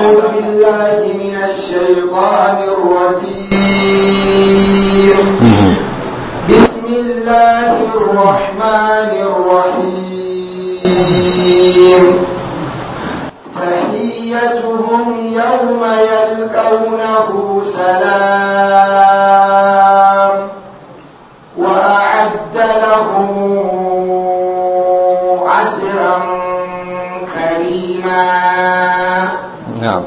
أعوذ بالله من الشيطان الرجيم بسم الله الرحمن الرحيم تحيتهم يوم يلقونه سلام وأعد لهم أجرا كريما نعم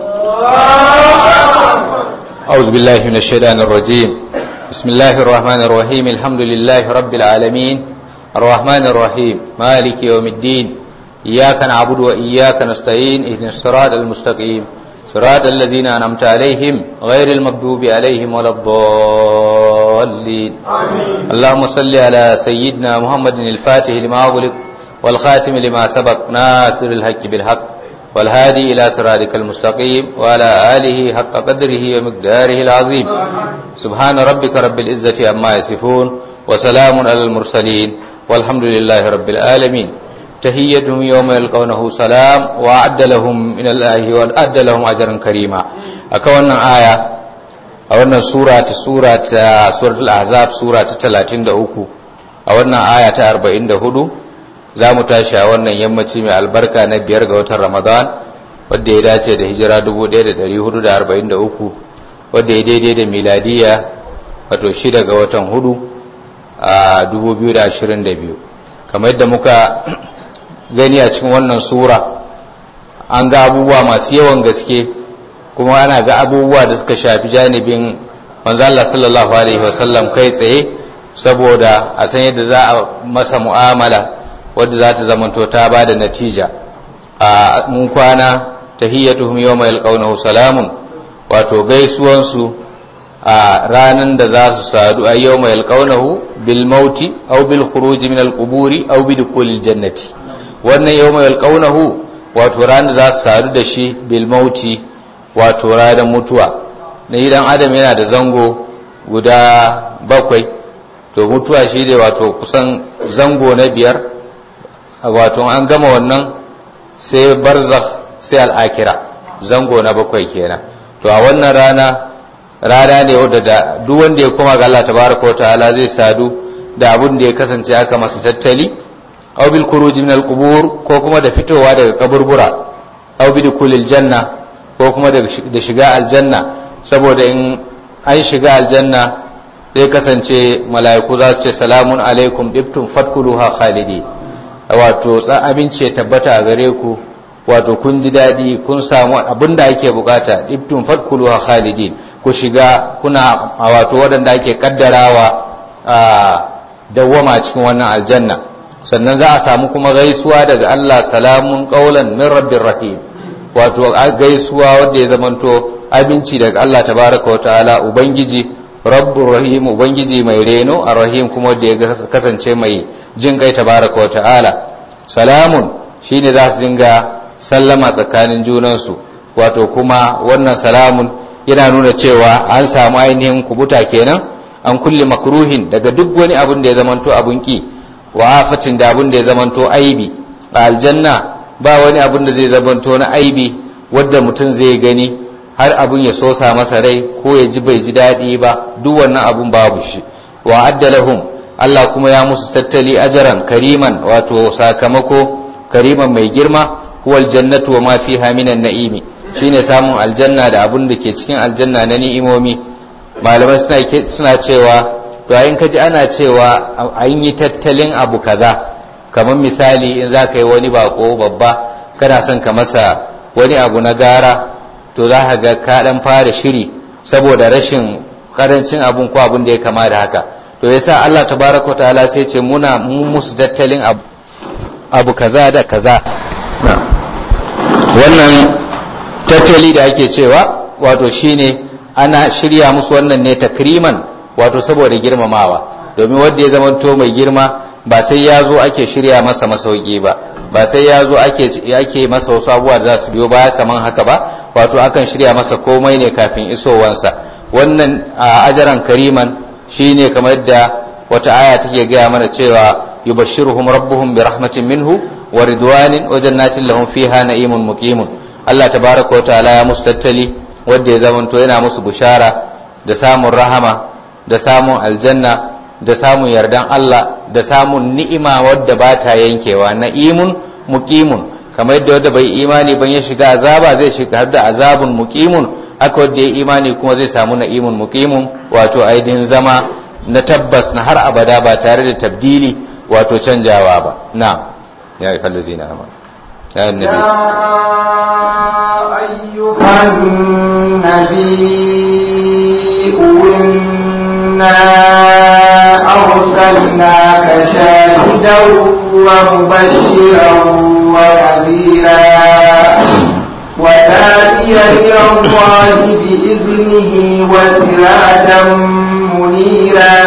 أعوذ بالله من الشيطان الرجيم بسم الله الرحمن الرحيم الحمد لله رب العالمين الرحمن الرحيم مالك يوم الدين إياك نعبد وإياك نستعين اهدنا الصراط المستقيم صراط الذين أنعمت عليهم غير المغضوب عليهم ولا الضالين اللهم صل على سيدنا محمد الفاتح لما أغلق والخاتم لما سبق ناصر الحق بالحق والهادي إلى صراطك المستقيم وعلى آله حق قدره ومقداره العظيم سبحان ربك رب العزة عما يصفون وسلام على المرسلين والحمد لله رب العالمين تحيتهم يوم يلقونه سلام وأعد لهم من الله وأعد لهم أجرا كريما أكونا آية أولا سورة سورة سورة الأحزاب سورة 33 أولا آية 44 za mu tashi a wannan yammaci mai albarka na biyar ga watan ramadan wadda ya dace da hijira 1443 wadda ya daidai da miladiya wato shida ga watan hudu a 2022 kamar yadda muka gani a cikin wannan sura an ga abubuwa masu yawan gaske kuma ana ga abubuwa da suka shafi janibin manzala sallallahu alaihi wasallam kai tsaye saboda a san yadda za a masa mu'amala wadda za ta zamanto ta ba da natija a mun kwana tahiyyatuhum yawma yalqawnahu salamun wato gaisuwansu a ranan da za su sadu a yawma yalqawnahu bil mauti aw bil khuruj min al quburi aw bi dukhulil jannati wannan yawma yalqawnahu wato ranan da za su sadu da shi bil mauti wato ranan mutuwa na idan adam yana da zango guda bakwai to mutuwa shi ne wato kusan zango na biyar wato an gama wannan sai barzakh sai al'akira zango na bakwai kenan to a wannan rana rana ne wadda da duk wanda ya koma ga Allah tabaraka ta'ala zai sadu da abun da ya kasance aka masa tattali aw bil khuruj min al qubur ko kuma da fitowa daga kaburbura aw bi dukulil janna ko kuma da shiga aljanna saboda in an shiga aljanna zai kasance mala'iku za su ce salamun alaikum dibtum fadkhuluha khalidin wato aminci ya tabbata a gare ku wato kun ji daɗi kun samu abin da ake bukata ibtun fadkuluha khalidin ku shiga kuna wato waɗanda ake kaddarawa a dawwama cikin wannan aljanna sannan za a samu kuma gaisuwa daga Allah salamun qaulan min rabbir rahim wato gaisuwa wanda ya zamanto abinci daga Allah tabaraka wa ta'ala ubangiji rabbur rahim ubangiji mai reno arrahim kuma wanda ya kasance mai jin kai tabaraka wa ta'ala salamun shine za su dinga sallama tsakanin junansu wato kuma wannan salamun yana nuna cewa an samu ainihin kubuta kenan an kulle makruhin daga duk wani abin da ya zamanto abun ki wa afatin da abin da ya zamanto aibi a aljanna ba wani abin da zai zamanto na aibi wadda mutum zai gani har abin ya sosa masa rai ko ya ji bai ji daɗi ba duk wannan abun babu shi wa addalahum Allah kuma ya musu tattali ajaran kariman wato sakamako kariman mai girma huwal jannatu wa ma fiha minan na'imi shine samun aljanna da abun da ke cikin aljanna na ni'imomi malamai suna suna cewa to in ka ji ana cewa an yi tattalin abu kaza kamar misali in za ka yi wani bako babba kana son ka masa wani abu na gara to za ka ga ka dan fara shiri saboda rashin karancin abun ko abun da ya kama da haka to yasa Allah tabaraka ta'ala sai ce muna mu musu tattalin abu, abu kaza da kaza wannan tattali da ake cewa wato shine ana shirya musu wannan ne takriman wato saboda girmamawa domin wanda ya zamanto mai girma ba sai ya zo ake shirya masa masauki ba ba sai ya zo ake masa wasu abubuwa da za su biyo baya kaman haka ba wato akan shirya masa komai ne kafin isowansa wannan a ajaran kariman shine kamar yadda wata aya take gaya mana cewa yubashshiruhum rabbuhum bi rahmatin minhu wa ridwanin wa jannatin lahum fiha na'imun muqimun Allah tabaraka wa ta'ala ya musu tattali wanda ya zamanto yana musu bushara da samun rahama da samun aljanna da samun yardan Allah da samun ni'ima wadda ba ta yankewa na'imun muqimun kamar yadda wanda bai imani ban ya shiga azaba zai shiga har da azabun muqimun aka wanda ya imani kuma zai samu na'imun muqimun wato ainihin zama na tabbas na har abada ba tare da tabdili wato canjawa ba na ya yi kallo zina amma ya annabi أيها النبي إنا أرسلناك شاهدا ومبشرا ونذيرا وداعيا إلى الله بإذنه وسراجا منيرا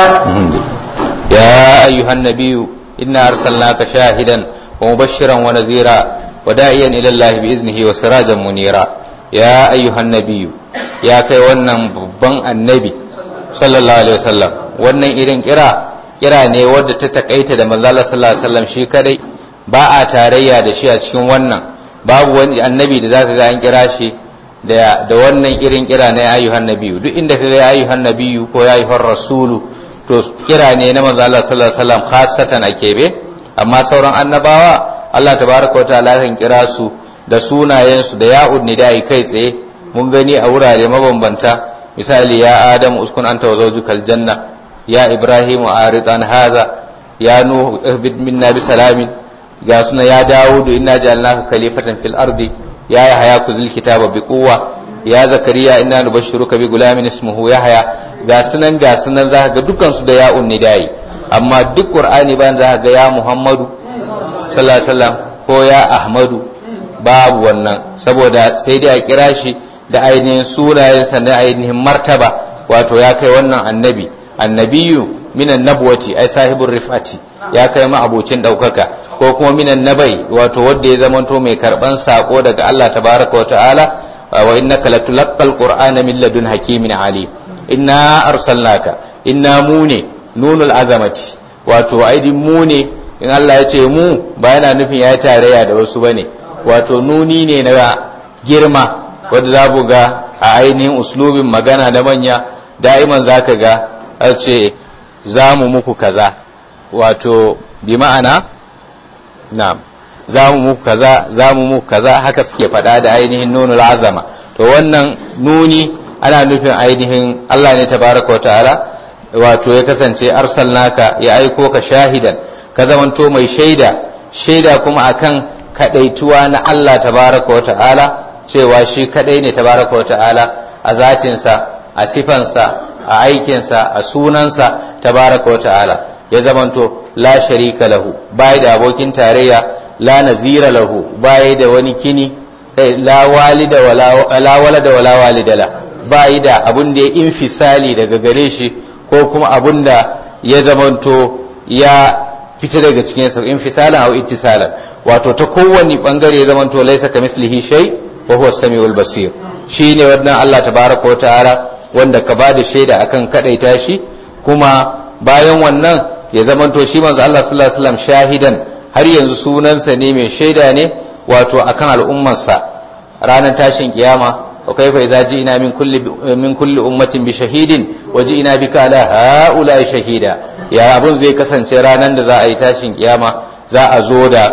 يا أيها النبي إنا أرسلناك شاهدا ومبشرا ونذيرا وداعيا إلى الله بإذنه وسراجا منيرا يا أيها النبي يا كي ونن ببن النبي صلى الله عليه وسلم wannan irin kira kira ne wadda ta takaita da manzo Allah sallallahu alaihi wasallam shi kadai ba a tarayya da shi a cikin wannan babu wani annabi da zaka ga an kira shi da da wannan irin kira na ayyuhan nabiyyu duk inda kaga ya ayyuhan nabiyyu ko ya ayyuhar rasulu to kira ne na manzo Allah sallallahu alaihi wasallam khassatan a kebe amma sauran annabawa Allah tabaraka wa ta'ala kan kira su da sunayen su da ya'ud nida'i kai tsaye mun gani a wurare mabambanta misali ya adamu uskun anta wa zawjukal janna ya ibrahim arid an haza ya nuhu ihbid minna bi salamin ga suna ya dawudu inna ja'alnaka khalifatan fil ardi ya yahya kuzil kitaba bi quwwa ya zakariya inna nubashshiruka bi gulamin ismuhu yahya ga sunan ga sunan za ga dukkan su da ya unni dai amma duk qur'ani bayan za ga ya muhammadu sallallahu alaihi wasallam ko ya ahmadu babu wannan saboda sai dai a kira shi da ainihin sunayensa na ainihin martaba wato ya kai wannan annabi annabiyu minan nabwati ai sahibur rifati ya kai ma abocin daukaka ko kuma minan nabai wato wanda ya zamanto mai karban sako daga Allah tabaraka wa ta'ala wa innaka latulaqqal qur'ana min ladun hakimin ali inna arsalnaka inna mu ne nunul azamati wato aidin mu ne in Allah ya ce mu ba yana nufin ya tarayya da wasu bane wato nuni ne na girma wanda za ga a ainihin uslubin magana da manya da'iman zaka ga a ce za mu muku kaza wato bi ma'ana na'am za mu muku kaza za mu muku kaza haka suke faɗa da ainihin nunul azama to wannan nuni ana nufin ainihin Allah ne tabaraka ta'ala wato ya kasance arsalnaka ya aiko ka shahidan ka zamanto mai shaida shaida kuma akan kadaituwa na Allah tabaraka ta'ala cewa shi kadai ne tabaraka ta'ala a zatinsa a sifansa a aikinsa a sunansa tabaraka ta'ala ya zamanto la sharika lahu bai da abokin tarayya la nazira lahu bai da wani kini kai la walida wala la walada wala walidala bai da abun da ya infisali daga gare shi ko kuma abun da ya zamanto ya fita daga cikin sa infisalan aw ittisalan wato ta kowane bangare ya zamanto laisa kamislihi shay wa huwa samiul basir shine wannan Allah tabaraka wa ta'ala wanda ka bada shaida akan kadaita shi kuma bayan wannan ya zamanto shi manzo Allah sallallahu alaihi wasallam shahidan har yanzu sunansa ne mai shaida ne wato akan al'ummarsa ranar tashin kiyama wa kaifa idza ji'na min kulli min kulli ummatin bi shahidin wa ji'na bika ala haula shahida ya abun zai kasance ranar da za a yi tashin kiyama za a zo da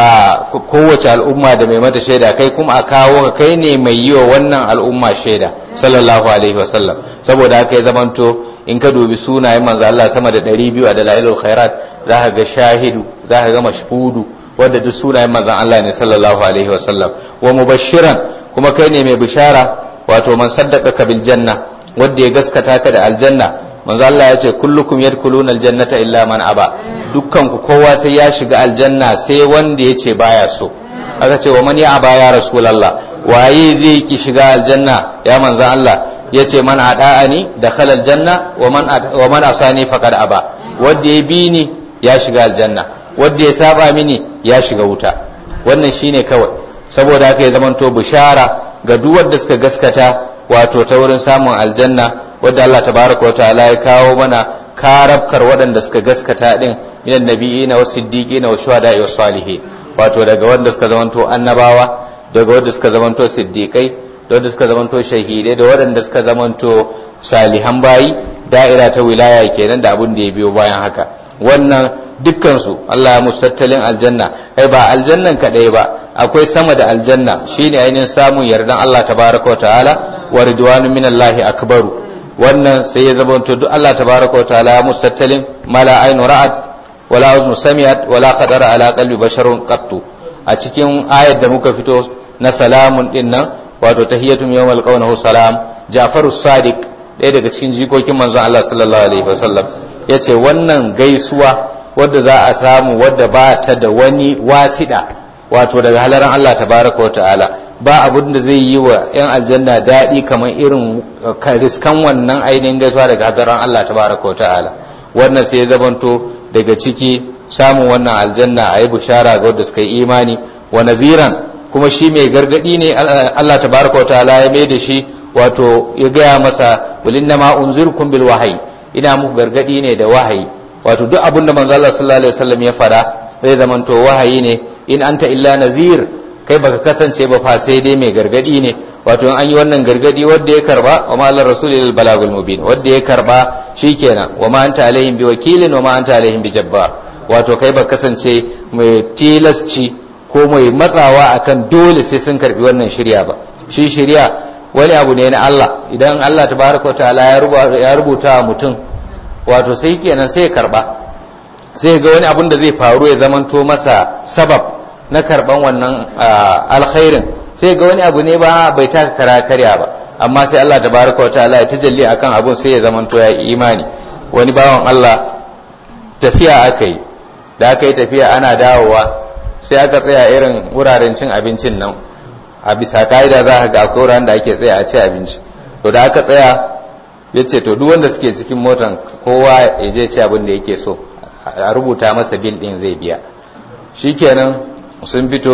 kowace al'umma da mai mata shaida kai kuma a kawo kai ne mai yi wa wannan al'umma shaida sallallahu alaihi wasallam saboda haka ya zamanto in ka dubi sunayen manzo Allah sama da 200 a dalailul khairat za ka ga shahidu za ka ga mashhudu wanda duk sunayen manzon Allah ne sallallahu alaihi wasallam wa mubashiran kuma kai ne mai bishara wato man saddaka bil janna wanda ya gaskata ka da aljanna manzo Allah ya ce kullukum yadkhuluna aljannata illa man aba dukkan ku kowa sai ya shiga aljanna sai wanda ya ce baya so aka ce wa man ya aba ya rasulullah waye zai ki shiga aljanna ya manzo Allah ya ce man ada'ani dakhala aljanna wa man wa man asani faqad aba wanda ya bi ni ya shiga aljanna wanda ya saba mini ya shiga wuta wannan shine kawai saboda haka ya zamanto bishara ga duk wanda suka gaskata wato ta wurin samun aljanna wadda Allah tabaraka wa ta'ala ya kawo mana karabkar waɗanda suka gaskata din minan nabiyina was siddiqina was shuhada was salihin wato daga wanda suka zamanto annabawa daga wanda suka zamanto siddiqai da wanda suka zamanto shahidai da waɗanda suka zamanto salihan bayi da'ira ta wilaya kenan da abin da ya biyo bayan haka wannan dukkansu Allah ya musu tattalin aljanna ai ba aljannan kadai ba akwai sama da aljanna shine ainihin samun yardan Allah tabaraka wa ta'ala wa ridwanu minallahi akbaru wannan sai ya zamanto duk Allah tabaraka wa ta'ala ya musu tattalin mala ainu ra'at wala uznu sami'at wala qadara ala qalbi basharun qattu a cikin ayar da muka fito na salamun din nan wato tahiyatum yawmal qawnahu salam Ja'farus Sadiq ɗaya daga cikin jikokin manzon Allah sallallahu alaihi wasallam yace wannan gaisuwa wadda za a samu wadda ba ta da wani wasida wato daga halaran Allah tabaraka wa ta'ala ba abin da zai yi wa 'yan aljanna daɗi kamar irin riskan wannan ainihin gaisuwa daga hadaran Allah tabaraka wa ta'ala wannan sai ya zamanto daga ciki samun wannan aljanna a yi bishara ga wadda suka yi imani wa naziran kuma shi mai gargadi ne Allah tabaraka wa ta'ala ya mai da shi wato ya gaya masa wal inna ma unzirkum bil wahyi ina muku gargadi ne da wahayi wato duk abin da manzo Allah sallallahu alaihi wasallam ya fada zai zamanto wahayi ne in anta illa nazir kai baka kasance ba fa sai dai mai gargadi ne wato in an yi wannan gargadi wanda ya karba wa ma Allah rasulil balagul mubin wanda ya karba shikenan wa ma anta alaihim bi wakilin wa ma anta alaihim bi jabbar wato kai baka kasance mai tilasci ko mai matsawa akan dole sai sun karbi wannan shirya ba shi shirya wani abu ne na Allah idan Allah tabaraka ta'ala ya rubuta wa mutum wato sai kenan sai ya karba sai ga wani abun da zai faru ya zamanto masa sabab na karban wannan alkhairin sai ga wani abu ne ba bai taka kara karya ba amma sai Allah tabaraka ta'ala ya tajalli akan abun sai ya zamanto ya imani wani bawan Allah tafiya aka yi da aka yi tafiya ana dawowa sai aka tsaya irin wuraren cin abincin nan a bisa ka'ida za ka ga akwai wuraren da ake tsaya a ci abinci to da aka tsaya ya ce to duk wanda suke cikin motan kowa ya je ci abin da yake so a rubuta masa bil din zai biya shikenan sun fito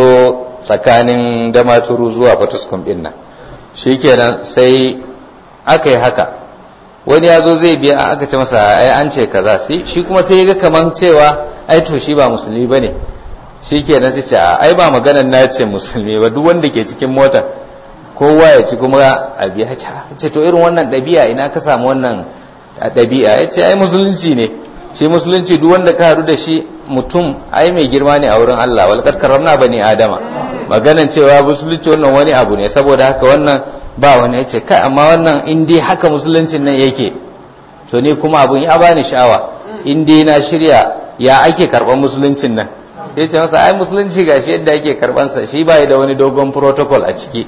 tsakanin damaturu zuwa fatuskum din nan shikenan sai aka yi haka wani ya zo zai biya aka ce masa ai an ce kaza shi kuma sai ya ga kaman cewa ai to shi ba musulmi bane shi ke nan ce ai ba maganar na ce musulmi ba duk wanda ke cikin mota kowa ya ci kuma a biya ce to irin wannan ɗabi'a ina ka samu wannan ɗabi'a ya ce ai musulunci ne shi musulunci duk wanda ka haɗu da shi mutum ai mai girma ne a wurin Allah wal karramna bani adama maganan cewa musulunci wannan wani abu ne saboda haka wannan ba wani ya ce kai amma wannan in dai haka musuluncin nan yake to ni kuma abun ya bani sha'awa in dai na shirya ya ake karɓar musuluncin nan ya ce masa ai musulunci gashi yadda ake karbansa shi ba da wani dogon protocol a ciki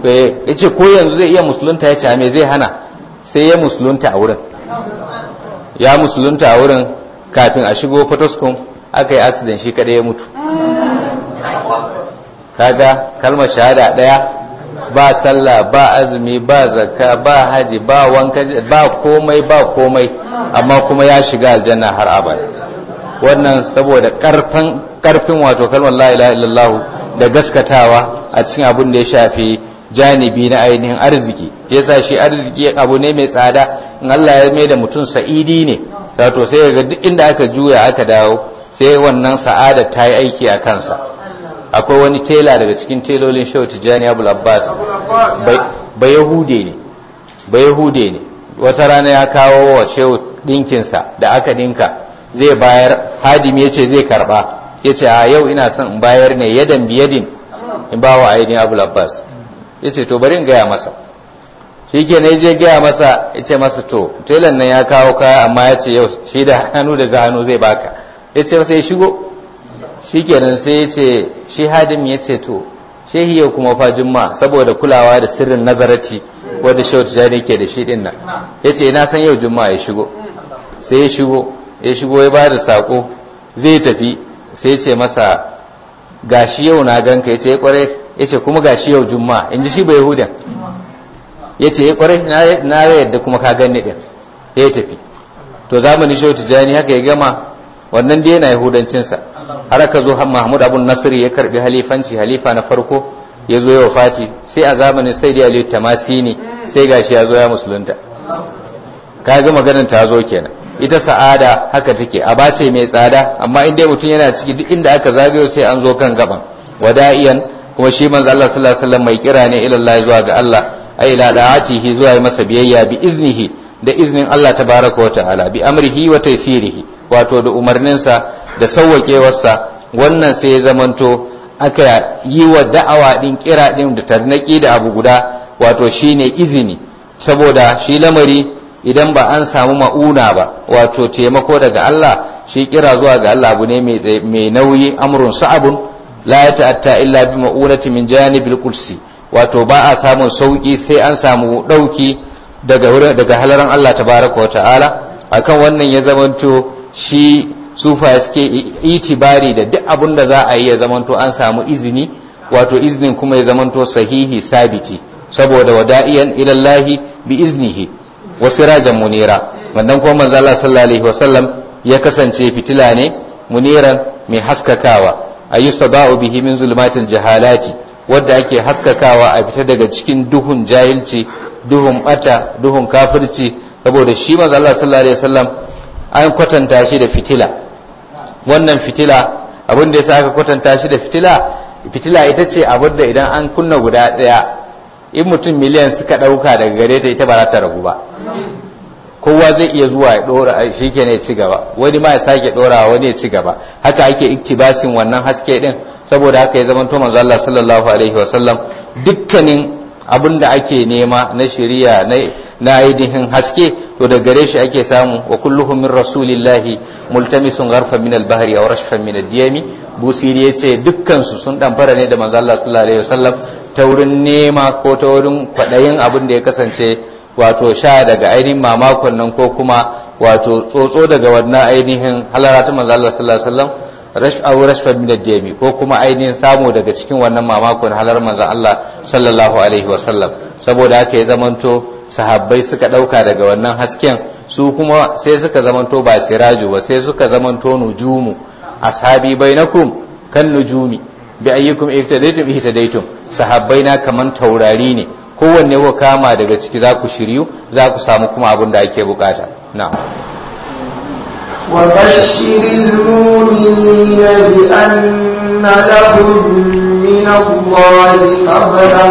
ya ce ko yanzu zai iya musulunta ya ce me zai hana sai ya musulunta a wurin ya musulunta a wurin kafin a shigo photoscom aka yi accident shi kada ya mutu kaga kalmar shahada daya ba sallah ba azumi ba zakka ba haji ba wanka ba komai ba komai amma kuma ya shiga aljanna har abada wannan saboda karfin karfin wato kalmar la ilaha illallah da gaskatawa a cikin abin da ya shafi janibi na ainihin arziki yasa shi arziki abu ne mai tsada in Allah ya mai da mutum sa'idi ne wato sai ga duk inda aka juya aka dawo sai wannan sa'ada ta yi aiki a kansa akwai wani tela daga cikin telolin shehu tijjani abul abbas ba yahude ne ba yahude ne wata rana ya kawo wa shehu dinkinsa da aka dinka zai bayar hadimi ya ce zai karba ya ce a yau ina son in bayar ne yadan biyadin in ba wa ainihin abu abbas ya ce to bari in gaya masa shi ke ne je gaya masa ya ce masa to telan nan ya kawo kaya amma ya ce yau shi da hannu da hannu zai baka ya ce masa ya shigo shi kenan sai ya ce shi hadimi ya ce to shehi yau kuma fa jumma saboda kulawa da sirrin nazarati wadda shehu tijani ke da shi din nan ya ce ina san yau jumma ya shigo sai ya shigo ya shigo ya ba da sako zai tafi sai ce masa gashi yau na ganka ya ce kware ya ce kuma gashi yau jumma in ji shi bai yahudan ya ce ya kware na yadda kuma ka ganni din ya tafi to zamani shehu tijani haka ya gama wannan dai yana yahudancinsa har aka zo mahmud abun nasiri ya karbi halifanci halifa na farko ya zo ya wafati sai a zamanin sai da aliyu tamasini sai gashi ya zo ya musulunta ka ga maganin ta zo kenan ita sa'ada haka take a bace mai tsada amma in dai mutum yana ciki duk inda aka zagayo sai an zo kan gaban wada'iyan kuma shi manzo Allah sallallahu alaihi wasallam mai kira ne ila Allah zuwa ga Allah ai ila da'atihi zuwa masa biyayya bi iznihi da iznin Allah tabaraka wa ta'ala bi amrihi wa taysirihi wato da umarninsa da sauwaƙewarsa wannan sai ya zamanto aka yi wa da'awa din kira din da tarnaki da abu guda wato shine izini saboda shi lamari idan ba an samu ma'una ba wato taimako daga Allah shi kira zuwa ga Allah abu ne mai nauyi amrun sa'abun la ya ta'atta illa bi ma'unati min janibil kursi wato ba a samun sauki sai an samu dauki daga daga halaran Allah tabaraka wa ta'ala akan wannan ya zamanto shi sufa suke itibari da duk abin da za a yi ya zamanto an samu izini wato iznin kuma ya zamanto sahihi sabiti saboda wada'iyan ilallahi bi iznihi wa sirajan munira wannan kuma manzo Allah sallallahu alaihi wasallam ya kasance fitila ne muniran mai haskakawa ayyustaba'u bihi min zulumatil jahalati wadda ake haskakawa a fita daga cikin duhun jahilci duhun bata duhun kafirci saboda shi manzo Allah sallallahu alaihi wasallam an kwatanta shi da fitila wannan fitila abin da yasa aka kwatanta shi da fitila fitila ita ce abin da idan an kunna guda daya in mutum miliyan suka dauka daga gare ta ita ba za ta ragu ba kowa zai iya zuwa ya dora shi ke ne ci gaba wani ma ya sake dora wani ya ci gaba haka ake iktibasin wannan haske din saboda haka ya zama to manzo Allah sallallahu alaihi wasallam dukkanin abin da ake nema na shari'a na ainihin haske to da gare shi ake samu wa kulluhum min rasulillahi multamisun gharfa min al-bahri aw rashfan min ad-diyami busiri yace dukkan su sun dan fara ne da manzo Allah sallallahu alaihi wasallam ta wurin nema ko ta wurin kwadayin abin da ya kasance wato sha daga ainihin mamakon nan ko kuma wato tsotso daga wannan ainihin halara ta manzo Allah sallallahu alaihi wasallam rash aw rashfa min ad-diyami ko kuma ainihin samu daga cikin wannan mamakon halar manzo Allah sallallahu alaihi wasallam saboda haka ya zamanto sahabbai suka ɗauka daga wannan hasken su kuma sai suka zamanto ba siraju ba sai suka zamanto nujumu ashabi bainakum kan nujumi bi ayyukum ihtadaytum ihtadaytum sahabbai na kaman taurari ne kowanne ku kama daga ciki za ku shiryu za ku samu kuma abin da ake bukata na'am وبشر المؤمنين بأن لهم من الله فضلا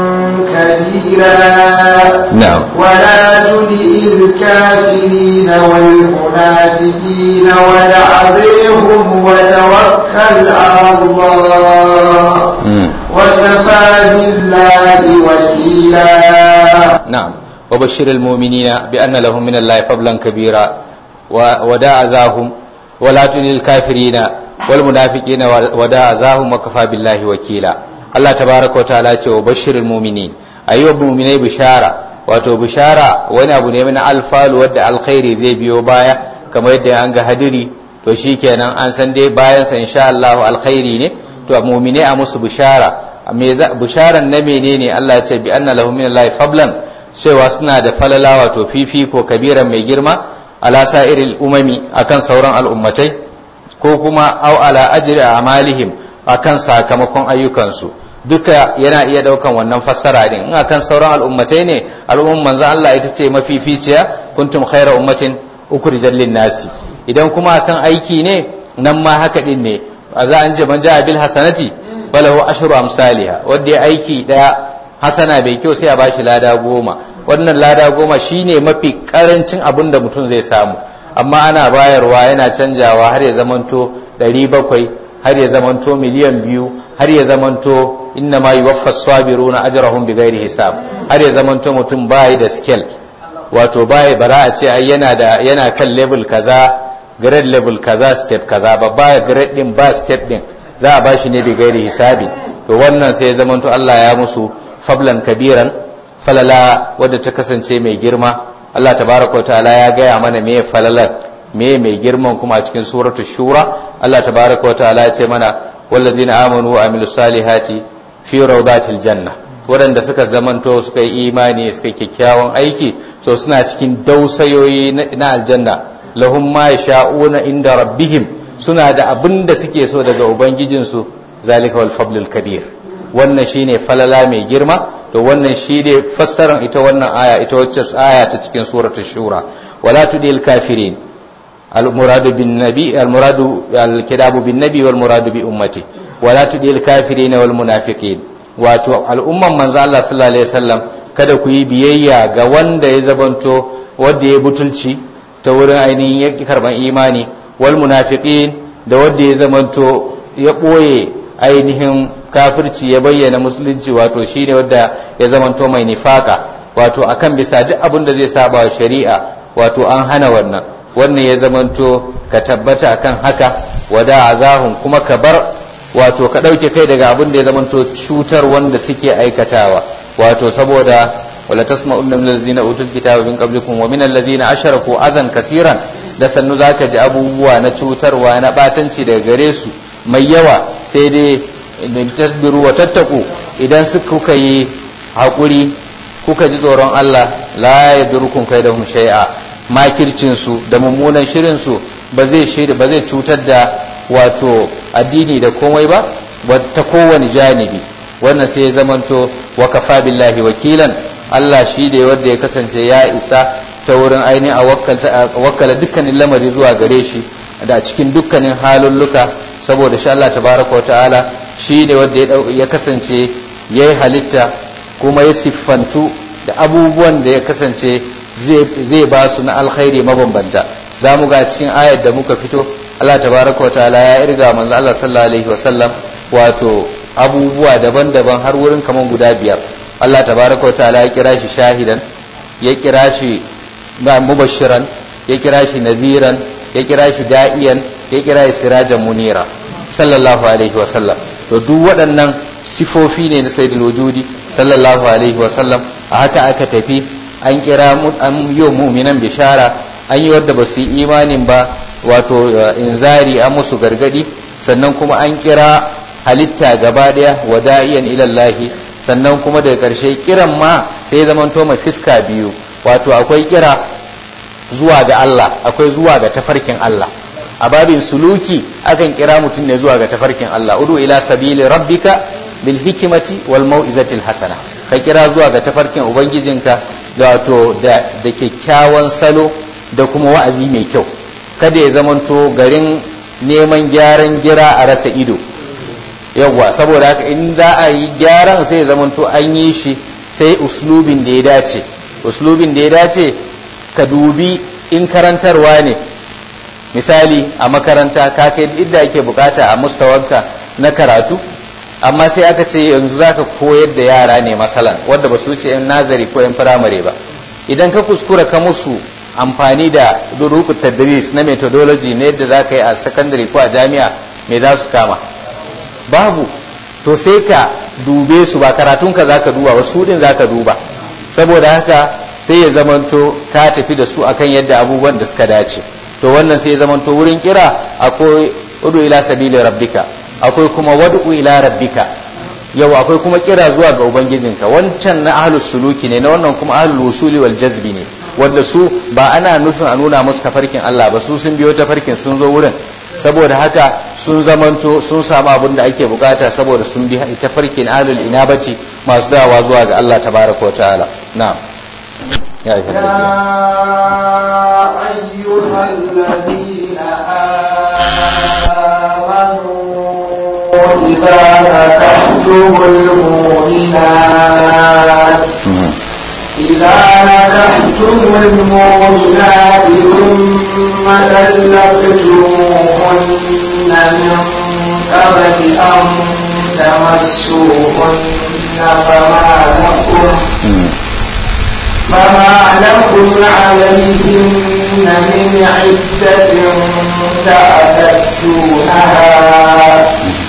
كبيرا نعم ولا تدع الكافرين والمنافقين ودعذرهم وتوكل على الله وكفى بالله وكيلا نعم وبشر المؤمنين بأن لهم من الله فضلا كبيرا وداع ذاهم ولا تدع الكافرين والمنافقين وداع ذاهم وكفى بالله وكيلا Allah tabaraka wa ta'ala ce wa bashirul mu'minin ayi wa mu'minai bishara wato bishara wani abu ne na alfalu wadda alkhairi zai biyo baya kamar yadda an ga hadiri to shikenan an san dai bayan sa insha Allah alkhairi ne to mu'minai a musu bishara me bisharan na menene Allah ya ce bi anna lahum min Allah fablan cewa suna da falala wato fifiko kabiran mai girma ala sa'iril umami akan sauran al'ummatai ko kuma au ala ajri amalihim akan sakamakon ayyukansu duka yana iya daukan wannan fassara din in akan sauran al'ummatai ne al'umman manzo Allah ita ce mafificiya kuntum khaira ummatin ukhrijal nasi idan kuma akan aiki ne nan ma haka din ne a za an ce man ja'a bil hasanati falahu ashru amsalha wanda ya aiki daya hasana bai kyau sai a bashi lada goma wannan lada goma shine mafi karancin abin da mutum zai samu amma ana bayarwa yana canjawa har ya zamanto 700 har ya zamanto miliyan biyu har ya zamanto inna ma yuwaffas sabiruna ajrahum bighairi hisab har ya zamanto mutum bai da skill wato bai bara a ce ai yana da yana kan level kaza grade level kaza step kaza ba ba grade din ba step din za a bashi ne bighairi hisabi to wannan sai ya zamanto Allah ya musu fablan kabiran falala wadda ta kasance mai girma Allah tabaraka wa ta'ala ya gaya mana me falalar me mai girman kuma a cikin suratul shura Allah tabaraka wa ta'ala ya ce mana wallazina amanu wa amilus salihati fi rawdatil janna waɗanda suka zamanto suka yi imani suka kyakkyawan aiki so suna cikin dausayoyi na aljanna lahum ma yasha'una inda rabbihim suna da abin da suke so daga ubangijinsu zalika wal fadlul kabir wannan shine falala mai girma to wannan shine fassarar ita wannan aya ita wacce aya ta cikin suratul shura wala tudil kafirin المراد بالنبي المراد الكتاب بالنبي والمراد بأمته wala tudil kafirin wal munafiqin wato al'umman manzo Allah sallallahu alaihi wasallam kada ku yi biyayya ga wanda ya zabanto wanda ya butulci ta wurin ainihin yaki karban imani wal munafiqin da wanda ya zamanto ya ɓoye ainihin kafirci ya bayyana musulunci wato shine wanda ya zamanto mai nifaka wato akan bisa duk abin da zai saba wa shari'a wato an hana wannan wannan ya zamanto ka tabbata akan haka wada azahun kuma ka bar wato ka ɗauke kai daga abin da ya zamanto cutar wanda suke aikatawa wato saboda wala tasma'unna min allazina utul kitaba min qablikum wa min allazina asharaku azan kasiran da sannu zaka ji abubuwa na cutarwa na batanci daga gare su mai yawa sai dai tasbiru wa tattaku idan su kuka yi haƙuri kuka ji tsoron Allah la yadurkum kaidahum shay'a makircin su da mummunan shirin su ba zai shiri ba zai cutar da wato addini da komai ba ta kowane janibi wannan sai ya zamanto wa kafa billahi wakilan Allah shi da wanda ya kasance ya isa ta wurin ainihin a wakkala dukkanin lamari zuwa gare shi da cikin dukkanin halulluka saboda shi Allah tabaraka wa ta'ala shi ne wanda ya kasance ya yi halitta kuma ya siffantu da abubuwan da ya kasance zai ba su na alkhairi mabambanta za mu ga cikin ayar da muka fito Allah tabaraka wa ta'ala ya irga manzo Allah sallallahu alaihi wa sallam wato abubuwa daban-daban har wurin kaman guda biyar Allah tabaraka wa ta'ala ya kira shi shahidan ya kira shi mubashiran ya kira shi naziran ya kira shi da'iyan ya kira shi sirajan munira sallallahu alaihi wa sallam to duk waɗannan sifofi ne na sayyidul wujudi sallallahu alaihi wa sallam a haka aka tafi an kira an yi mu'minan bishara an yi wadda ba su yi imanin ba wato inzari an musu gargadi sannan kuma an kira halitta gaba daya wa da'iyan ilallahi sannan kuma daga ƙarshe kiran ma sai zaman to mai fiska biyu wato akwai kira zuwa ga Allah akwai zuwa ga tafarkin Allah a babin suluki akan kira mutum ne zuwa ga tafarkin Allah udu ila sabili rabbika bil hikimati wal mau'izatil hasana ka kira zuwa ga tafarkin ubangijinka da wato da kyakkyawan salo da kuma wa'azi mai kyau kada ya zamanto garin neman gyaran gira a rasa ido yawwa saboda haka in za a yi gyaran sai ya zamanto an yi shi sai uslubin da ya dace uslubin da ya dace ka dubi in karantarwa ne misali a makaranta ka kai inda ake bukata a mustawanka na karatu amma sai aka ce yanzu zaka koyar da yara ne masalan wanda ba su wuce yan nazari ko yan firamare ba idan ka kuskura ka musu amfani da duruku tadris na methodology na yadda za ka yi a secondary ko a jami'a me za su kama babu to sai ka dube su ba karatunka za ka duba wasu din za ka duba saboda haka sai ya zamanto ka tafi da su akan yadda abubuwan da suka dace to wannan sai ya zamanto wurin kira akwai udu ila sabili rabbika akwai kuma wadu ila rabbika yau akwai kuma kira zuwa ga ubangijinka wancan na ahlus suluki ne na wannan kuma ahlul wusuli wal jazbi ne wanda su ba ana nufin a nuna musu tafarkin Allah ba su sun biyo tafarkin sun zo wurin saboda haka sun zamanto sun samu abin da ake bukata saboda sun bi tafarkin ahlul inabati masu dawa zuwa ga Allah tabaraka wa ta'ala na'am ya yi أيها الذين آمنوا إذا نكحتم المؤمنات إذا نكحتم المؤمنات ثم طلقتموهن من قبل أن تمسوهن فما لكم فما لكم عليهن من عدة تعتدونها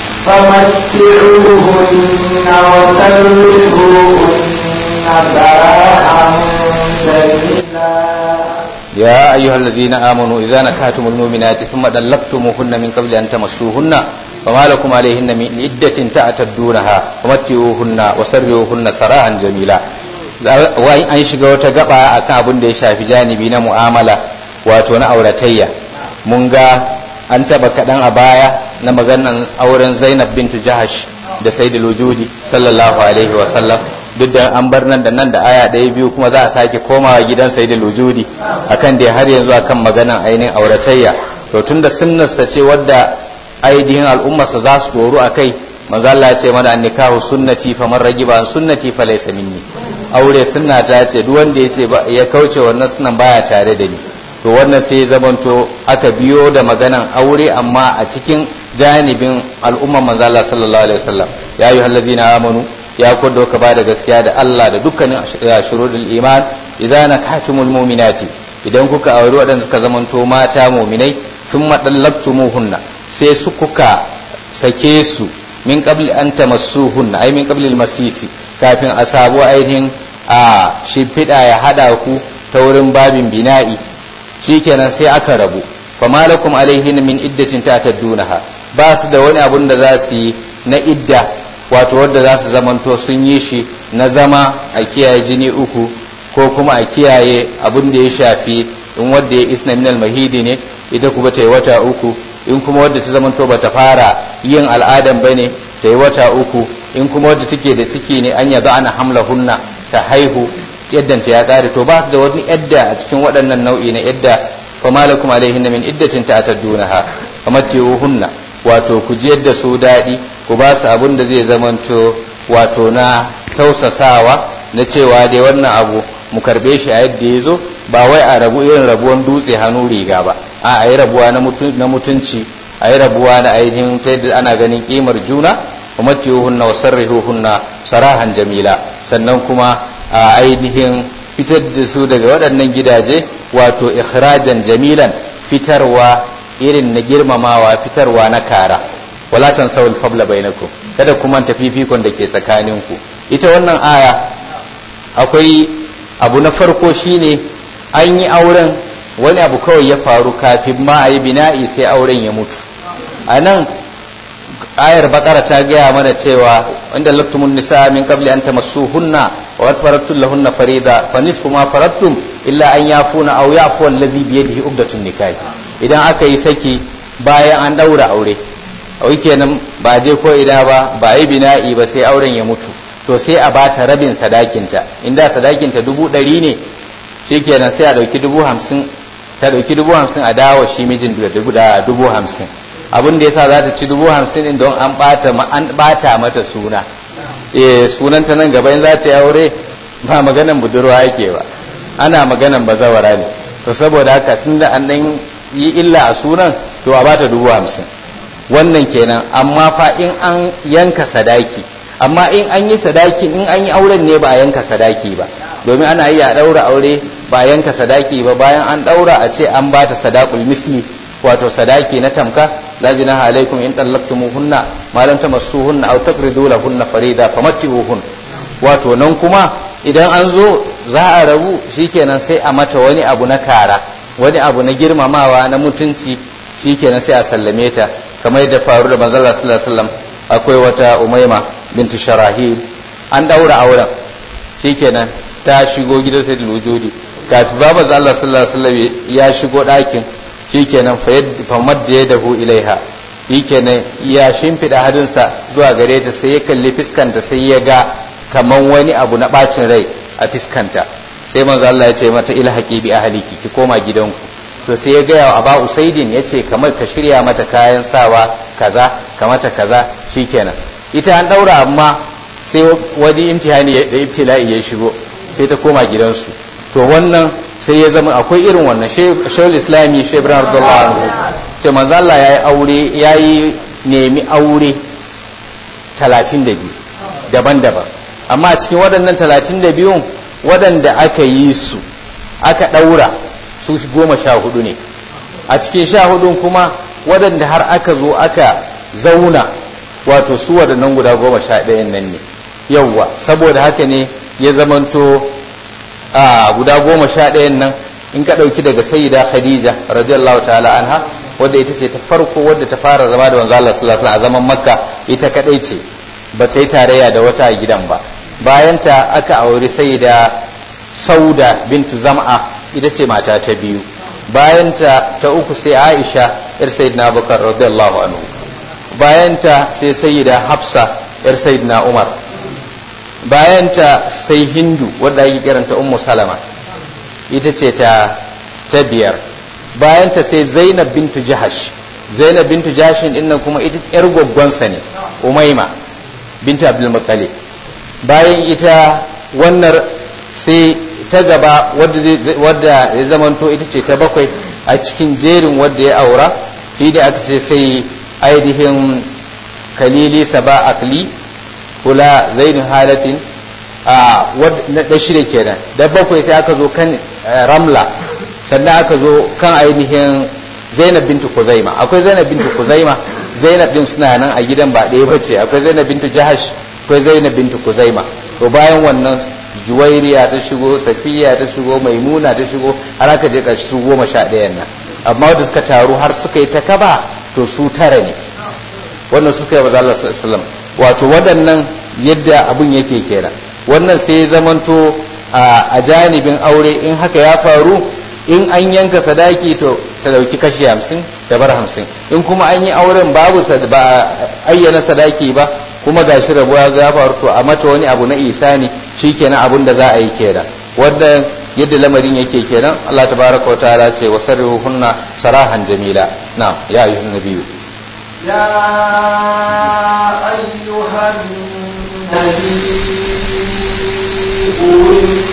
فمتعوهن وسرحوهن سراحا جميلا يا أيها الذين آمنوا إذا نكحتم المؤمنات ثم طلقتموهن من قبل أن تمسوهن فما لكم عليهن من عدة تعتدونها ومتعوهن وسرحوهن سراحا جميلا wai an shiga wata gaba akan abin da ya shafi janibi na mu'amala wato na auratayya mun ga an taba kaɗan a baya na maganan auren zainab bintu jahash da sayyidul wujudi sallallahu alaihi wa sallam duk da an bar nan da nan da aya ɗaya biyu kuma za a sake komawa gidan sayyidul wujudi akan da har yanzu akan maganan ainihin auratayya to tunda sunnarsa ce wadda ainihin al'ummarsa za su doru a kai manzo Allah ya ce mana annikahu sunnati faman ragiba an sunnati falaysa minni aure sunna ta ce duk wanda ya ce ya kauce wannan sunan baya tare da ni to wannan sai ya zamanto aka biyo da maganan aure amma a cikin janibin al'ummar manzo Allah sallallahu alaihi wasallam ya ayyuhal ladina amanu ya kudo ka bada gaskiya da Allah da dukkanin shurudul iman idza nakatumul mu'minati idan kuka auri waɗanda suka zamanto mata mu'minai thumma dallaqtumuhunna sai su kuka sake su min qabli an tamassuhunna ay min qabli al-masisi kafin a sabu ainihin a shimfiɗa ya hada ku ta wurin babin bina'i shikenan sai aka rabu fama lakum alaihin min iddatin ta'taddunaha ba su da wani abun da za su yi na idda wato wadda za su zamanto sun yi shi na zama a kiyaye jini uku ko kuma a kiyaye abun da ya shafi in wadda ya isna minal mahidi ne ita kuma ta yi wata uku in kuma wadda ta zamanto ba ta fara yin al'adan ba ne ta yi wata uku in kuma wadda take da ciki ne an yaza ana hamla hunna ta haihu yaddanta ya kare to ba da wani yadda a cikin waɗannan nau'i na yadda fa malakum alaihinna min iddatin ta'taddunaha famatti'uhunna wato ku ji yadda su daɗi ku ba su abin da zai zamanto wato na tausasawa na cewa dai wannan abu mu karbe shi a yadda ya zo ba wai a rabu irin rabuwan dutse hannu riga ba a a yi rabuwa na mutunci a yi rabuwa na ainihin ta yadda ana ganin kimar juna famatti'uhunna wa sarrihuhunna sarahan jamila sannan kuma a ainihin fitar da su daga waɗannan gidaje wato ikhrajan jamilan fitarwa irin na girmamawa fitarwa na kara wala tansawul fabla bainakum kada kuma ta fifikon da ke tsakaninku ita wannan aya akwai abu na farko shine an yi auren wani abu kawai ya faru kafin ma a yi bina'i sai auren ya mutu a nan ayar bakara ta gaya mana cewa inda laftumun nisa min qabli an tamassuhunna wa faradtum lahunna farida fa nisfu ma faradtum illa an yafuna aw yafu allazi bi yadihi uqdatun nikah idan aka yi saki bayan an daura aure wai kenan ba je ko ina ba ba yi bina'i ba sai auren ya mutu to sai a bata rabin sadakinta inda sadakinta dubu ɗari ne shikenan sai a ɗauki dubu hamsin ta ɗauki dubu hamsin a dawo shi mijin da dubu hamsin abin da yasa za ta ci dubu hamsin din don an bata an bata mata suna eh sunanta nan gaba in za ta yi aure ba maganan budurwa yake ba ana maganan bazawara ne to saboda haka sun da an dan yi illa a sunan to a bata dubu hamsin wannan kenan amma fa in an yanka sadaki amma in an yi sadaki in an yi auren ne ba a yanka sadaki ba domin ana iya daura aure ba a yanka sadaki ba bayan an daura a ce an bata sadaqul misli wato sadaki na tamka la jinaha alaikum in tallaqtumuhunna ma lam tamassuhunna aw taqridu lahunna farida famatti'uhun wato nan kuma idan an zo za a rabu shikenan sai a mata wani abu na kara wani abu na girmamawa na mutunci shikenan sai a sallame ta kamar yadda faru da manzon Allah sallallahu alaihi wasallam akwai wata umaima bintu sharahil an daura auren shikenan ta shigo gidan sayyidul wujudi kafin babu Allah sallallahu alaihi wasallam ya shigo ɗakin shikenan fa madda ya dahu ilaiha shikenan ya shimfiɗa hadinsa zuwa gare ta sai ya kalli fiskanta sai ya ga kaman wani abu na bacin rai a fiskanta sai manzo Allah ya ce mata ilhaqi bi ahliki ki koma gidanku to sai ya gaya wa Aba Usaidin ya ce kamar ka shirya mata kayan sawa kaza ka mata kaza shikenan ita an daura amma sai wani imtihani da ibtila'i ya shigo sai ta koma gidansu to wannan sai ya zama akwai irin wannan shehul islami shehu ibrahim abdullahi anhu ce manzo Allah yayi aure yayi nemi aure 32 daban-daban amma a cikin waɗannan 32 waɗanda aka yi su aka ɗaura su goma sha hudu ne a cikin sha hudun kuma waɗanda har aka zo aka zauna wato su waɗannan guda goma sha ɗayan nan ne yauwa saboda haka ne ya zamanto a guda goma sha ɗayan nan in ka ɗauki daga sayyida khadija radiyallahu ta'ala anha wadda ita ce ta farko wadda ta fara zama da manzo Allah sallallahu alaihi a zaman makka ita kadai ce ba ta yi tarayya da wata a gidan ba bayan ta aka auri sayyida sauda bintu zam'a ita ce mata ta biyu bayan ta ta uku sai aisha yar sayyidina abubakar radiyallahu anhu bayan ta sai sayyida hafsa yar sayyidina umar bayanta sai hindu wadda ake kiranta ummu salama ita ce ta ta biyar bayanta sai zainab bintu jahash zainab bintu jashin dinnan kuma ita yar gwaggwansa ne umaima bintu abdul muttalib bayan ita wannan sai ta gaba wadda ya zamanto ita ce ta bakwai a cikin jerin wadda ya aura shi da aka ce sai ainihin kalili saba akli kula zainin halatin a na shida kenan da bakwai sai aka zo kan ramla sannan aka zo kan ainihin zainab bintu kuzaima akwai zainab bintu kuzaima zainab din suna nan a gidan ba ɗaya bace akwai zainab bintu jahash akwai zainab bintu kuzaima to bayan wannan juwairiya ta shigo safiya ta shigo maimuna ta shigo har aka je ƙarshe su goma sha ɗayan nan amma wanda suka taru har suka yi ta kaba to su tara ne wannan suka yi Allah sallallahu wato waɗannan yadda abun yake kenan wannan sai ya zamanto a janibin aure in haka ya faru in an yanka sadaki to ta dauki kashi hamsin ta bar hamsin in kuma an yi auren babu ba ayyana sadaki ba kuma ga shi rabuwa ya faru to a mata wani abu na isani shikenan abun da za a yi kenan wannan yadda lamarin yake kenan Allah tabaraka wa ta'ala ce wa sarrihuhunna sarahan jamila na'am ya ayyuhan nabiyyu يا أيها النبي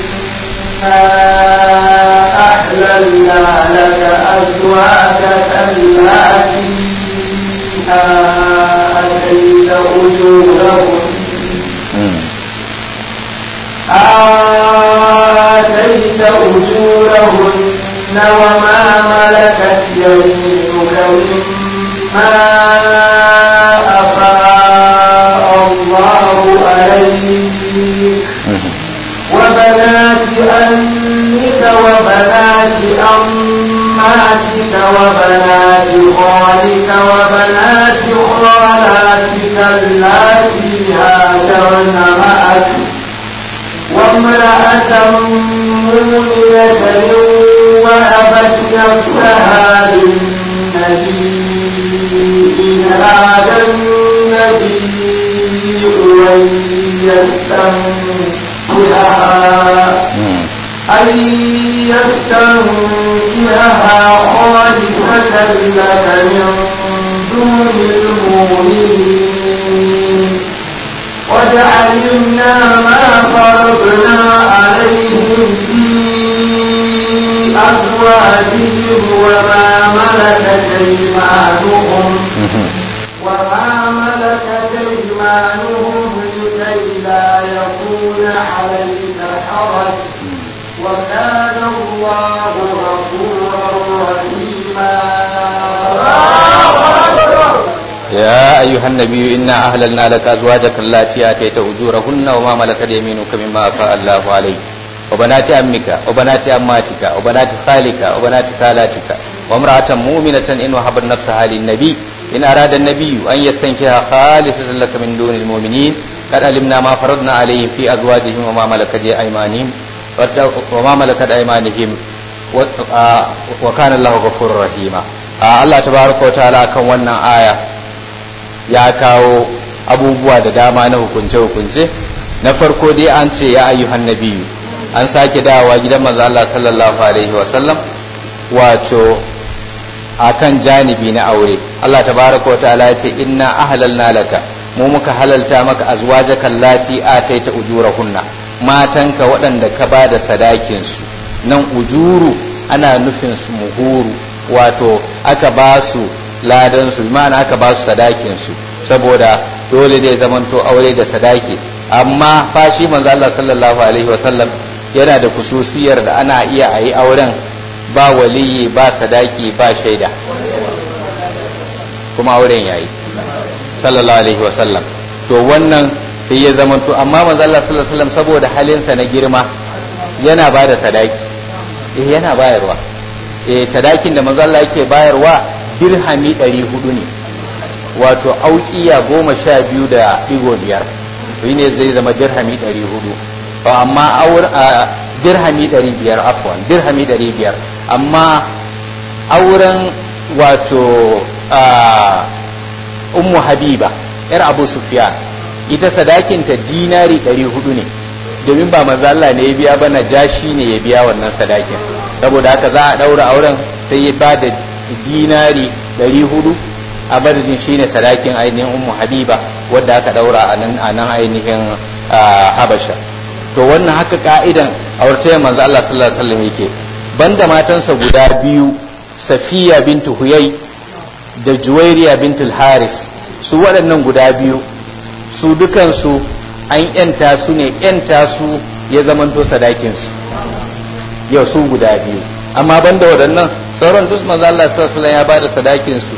إنا أحللنا لك أزواجك التي آتيت أجورهن آتيت أجورهن وما ملكت يمينك مما أفاء الله عليك وبنات أمك وبنات أماتك وبنات خالك وبنات خالاتك اللاتي هاجرن معك وامرأة مؤمنة وهبت نفسها للنبي إن هذا النبي أن يستنكرها أن يستنكرها خالصة لك من دون المؤمنين قد علمنا ما فرضنا عليهم في أزواجهم وما ملكت أيمانهم وما ملكت أيمانهم لكي لا يكون عليك حرج وكان الله غفورا رحيما يا أيها النبي إنا أهللنا لك أزواجك اللاتي آتيت أجورهن وما ملكت يمينك مما أفاء الله عليك وبنات أمك وبنات أماتك وبنات خالك وبنات خالاتك وامرأة مؤمنة إن وهبت نفسها للنبي إن أراد النبي أن يستنكها خالصة لك من دون المؤمنين قد علمنا ما فرضنا عليهم في أزواجهم وما ملكت أيمانهم وما ملكت أيمانهم وكان الله غفورا رحيما Allah tabaraka wa ta'ala kan wannan aya ya kawo abubuwa da dama na hukunce-hukunce na farko dai an ce ya ayyuhan nabiyu an sake dawowa gidan manzo Allah sallallahu alaihi wa sallam wato akan janibi na aure Allah tabaraka wa ta'ala ya ce inna ahlalna laka mu muka halalta maka azwajaka allati ataita ujurahunna matanka waɗanda ka ba da sadakin su nan ujuru ana nufin su muhuru wato aka ba su ladan su ma'ana aka ba su sadakin su saboda dole ne zamanto aure da sadaki amma fashi manzo Allah sallallahu alaihi wasallam yana da kususiyar da ana iya a yi auren ba waliyi ba sadaki ba shaida kuma auren yayi sallallahu alaihi wasallam to wannan sai ya zamanto amma manzo Allah sallallahu alaihi wasallam saboda halinsa na girma yana ba da sadaki eh yana bayarwa eh sadakin da manzo Allah yake bayarwa dirhami 400 ne wato aukiya goma sha biyu da digo biyar shi ne zai zama dirhami 400 to amma aur dirhami 500 afwan dirhami 500 amma auren wato ummu habiba yar abu sufyan ita sadakinta dinari 400 ne domin ba manzo Allah ne ya biya ba na jashi ne ya biya wannan sadakin saboda haka za a daura auren sai ya bada dinari 400 a madadin shine sadakin ainihin ummu habiba wadda aka daura a nan ainihin habasha to wannan haka ka'idan auratayyar manzo Allah sallallahu alaihi wasallam yake banda matansa guda biyu safiya bintu huyai da juwairiya bintul haris su waɗannan guda biyu su dukansu an yanta su ne yanta su ya zamanto sadakinsu yau su guda biyu amma banda waɗannan sauran duk manzo Allah sallallahu alaihi ya bada sadakinsu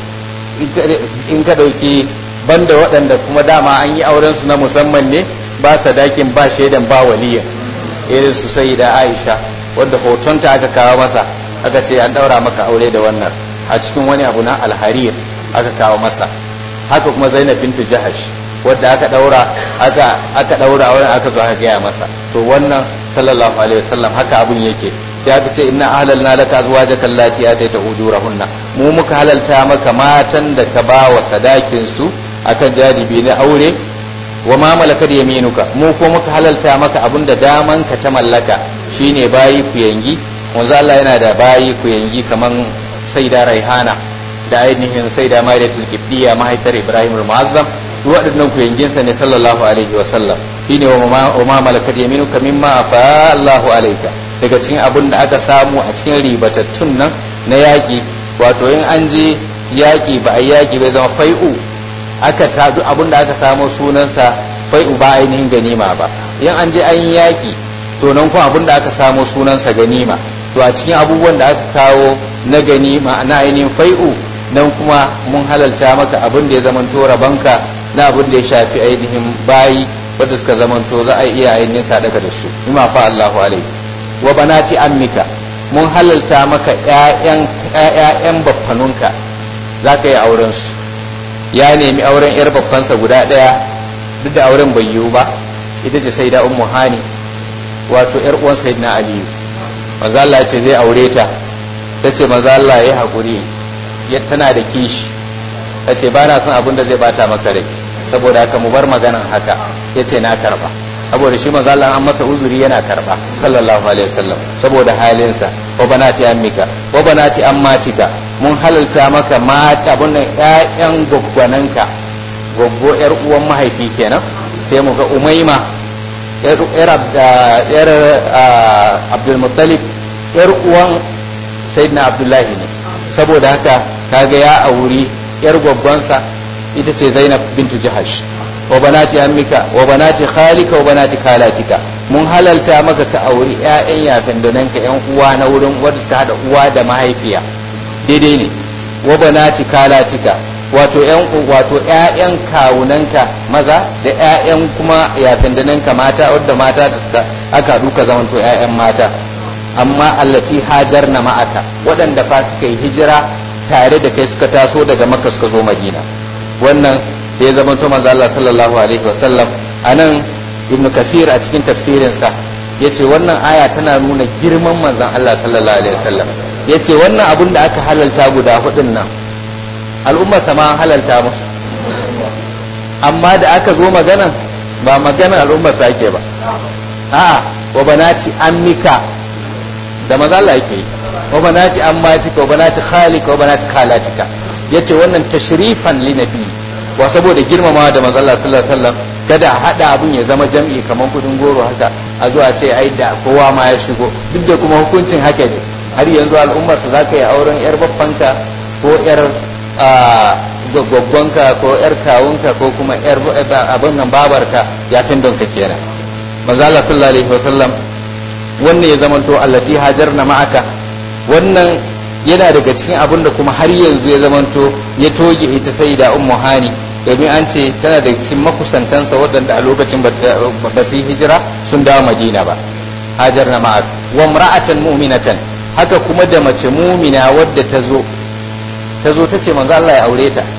in ka dauki banda waɗanda kuma dama an yi auren su na musamman ne ba sadakin ba shaidan ba waliyan irin su sayyida Aisha wanda hotonta aka kawo masa aka ce an daura maka aure da wannan a cikin wani abu na alharir aka kawo masa haka kuma zainab bintu jahash wadda aka daura aka aka daura auren aka zo aka gaya masa to wannan sallallahu alaihi wasallam haka abun yake sai aka ce inna ahlalna laka azwajaka allati ataita ujurahunna mu muka halalta maka matan da ka ba wa sadakin su akan jaribi na aure wa ma malakat yaminuka mu ko muka halalta maka abun da daman ka ta mallaka shine bayi ku yangi wanzu Allah yana da bayi ku yangi kaman saida raihana da ainihin saida maidatul kibdiya mahaifar ibrahim al-mu'azzam duk waɗannan ku yanginsa ne sallallahu alaihi wa sallam shine wa ma malakat yaminuka mimma afa Allahu alayka daga cikin abun da aka samu a cikin ribatattun nan na yaƙi wato in an je yaƙi ba a yaƙi bai zama fai'u aka sa duk abun da aka samu sunansa fai'u ba ainihin ganima ba in an je an yaƙi to nan kuma abun da aka samu sunansa ganima to a cikin abubuwan da aka kawo na ganima na ainihin fai'u nan kuma mun halalta maka abin da ya zamanto rabanka na abin da ya shafi ainihin bayi wadda suka zamanto za a iya ainihin sadaka da su bima fa Allahu alaihi wa banati ammika mun halalta maka ƴaƴan ƴaƴan baffanunka za ka yi auren su ya nemi auren yar baffansa guda ɗaya duk da auren bai yiwu ba ita ce sai da ummu hani wato yar uwan sayyidina aliyu manzo Allah ce zai aure ta tace manzo Allah ya hakuri tana da kishi tace ba na son abin da zai bata maka rai saboda haka mu bar maganan haka yace na karba saboda shi manzo Allah an masa uzuri yana karba sallallahu alaihi wasallam saboda halinsa wa banati ammika wa banati ammatika mun halalta maka mata abun nan ƴaƴan gwaggwananka goggo yar uwan mahaifi kenan sai mu ga umaima yar abdul muttalib yar uwan sayyidina abdullahi ne saboda haka kaga ya auri yar gwaggwansa ita ce zainab bintu jahash wa banati ammika wa banati khalika wa banati khalatika mun halalta maka ka auri ƴaƴan yafin donanka ƴan uwa na wurin wanda suka hada uwa da mahaifiya daidai ne wa banati khalatika wato ƴan wato ƴaƴan kawunanka maza da ƴaƴan kuma yafin donanka mata wadda mata da suka aka duka zamanto ƴaƴan mata amma allati hajarna ma'aka waɗanda fa suka yi hijira tare da kai suka taso daga makka suka zo madina wannan sai ya zama manzo Allah sallallahu alaihi wa sallam anan ibnu kasir a cikin tafsirinsa yace wannan aya tana nuna girman manzon Allah sallallahu alaihi wa sallam yace wannan abun da aka halalta guda hudun nan al'umma sama halalta musu amma da aka zo magana ba magana al'umma sake ba a'a wa banati ammika da maza Allah yake yi wa banati ammatika wa banati khalika wa banati khalatika yace wannan tashrifan li nabi wa saboda girmamawa da manzo Allah sallallahu alaihi wasallam kada a hada abun ya zama jam'i kamar kudin goro haka a zuwa ce ai da kowa ma ya shigo duk da kuma hukuncin haka ne har yanzu al'ummar su zaka yi auren yar babbanka ko yar gwaggwanka ko yar kawunka ko kuma yar abin nan babarka ya tindonka kenan manzo Allah sallallahu alaihi wasallam wannan ya zamanto allati hajarna ma'aka wannan yana daga cikin abin da kuma har yanzu ya zamanto ya toge ita sai da ummu hani domin an ce tana da cikin makusantansa waɗanda a lokacin ba su yi hijira sun dawo madina ba hajarna ma'aka wa imra'atan mu'minatan haka kuma da mace mumina wadda ta zo ta zo ta ce manzo Allah ya aure ta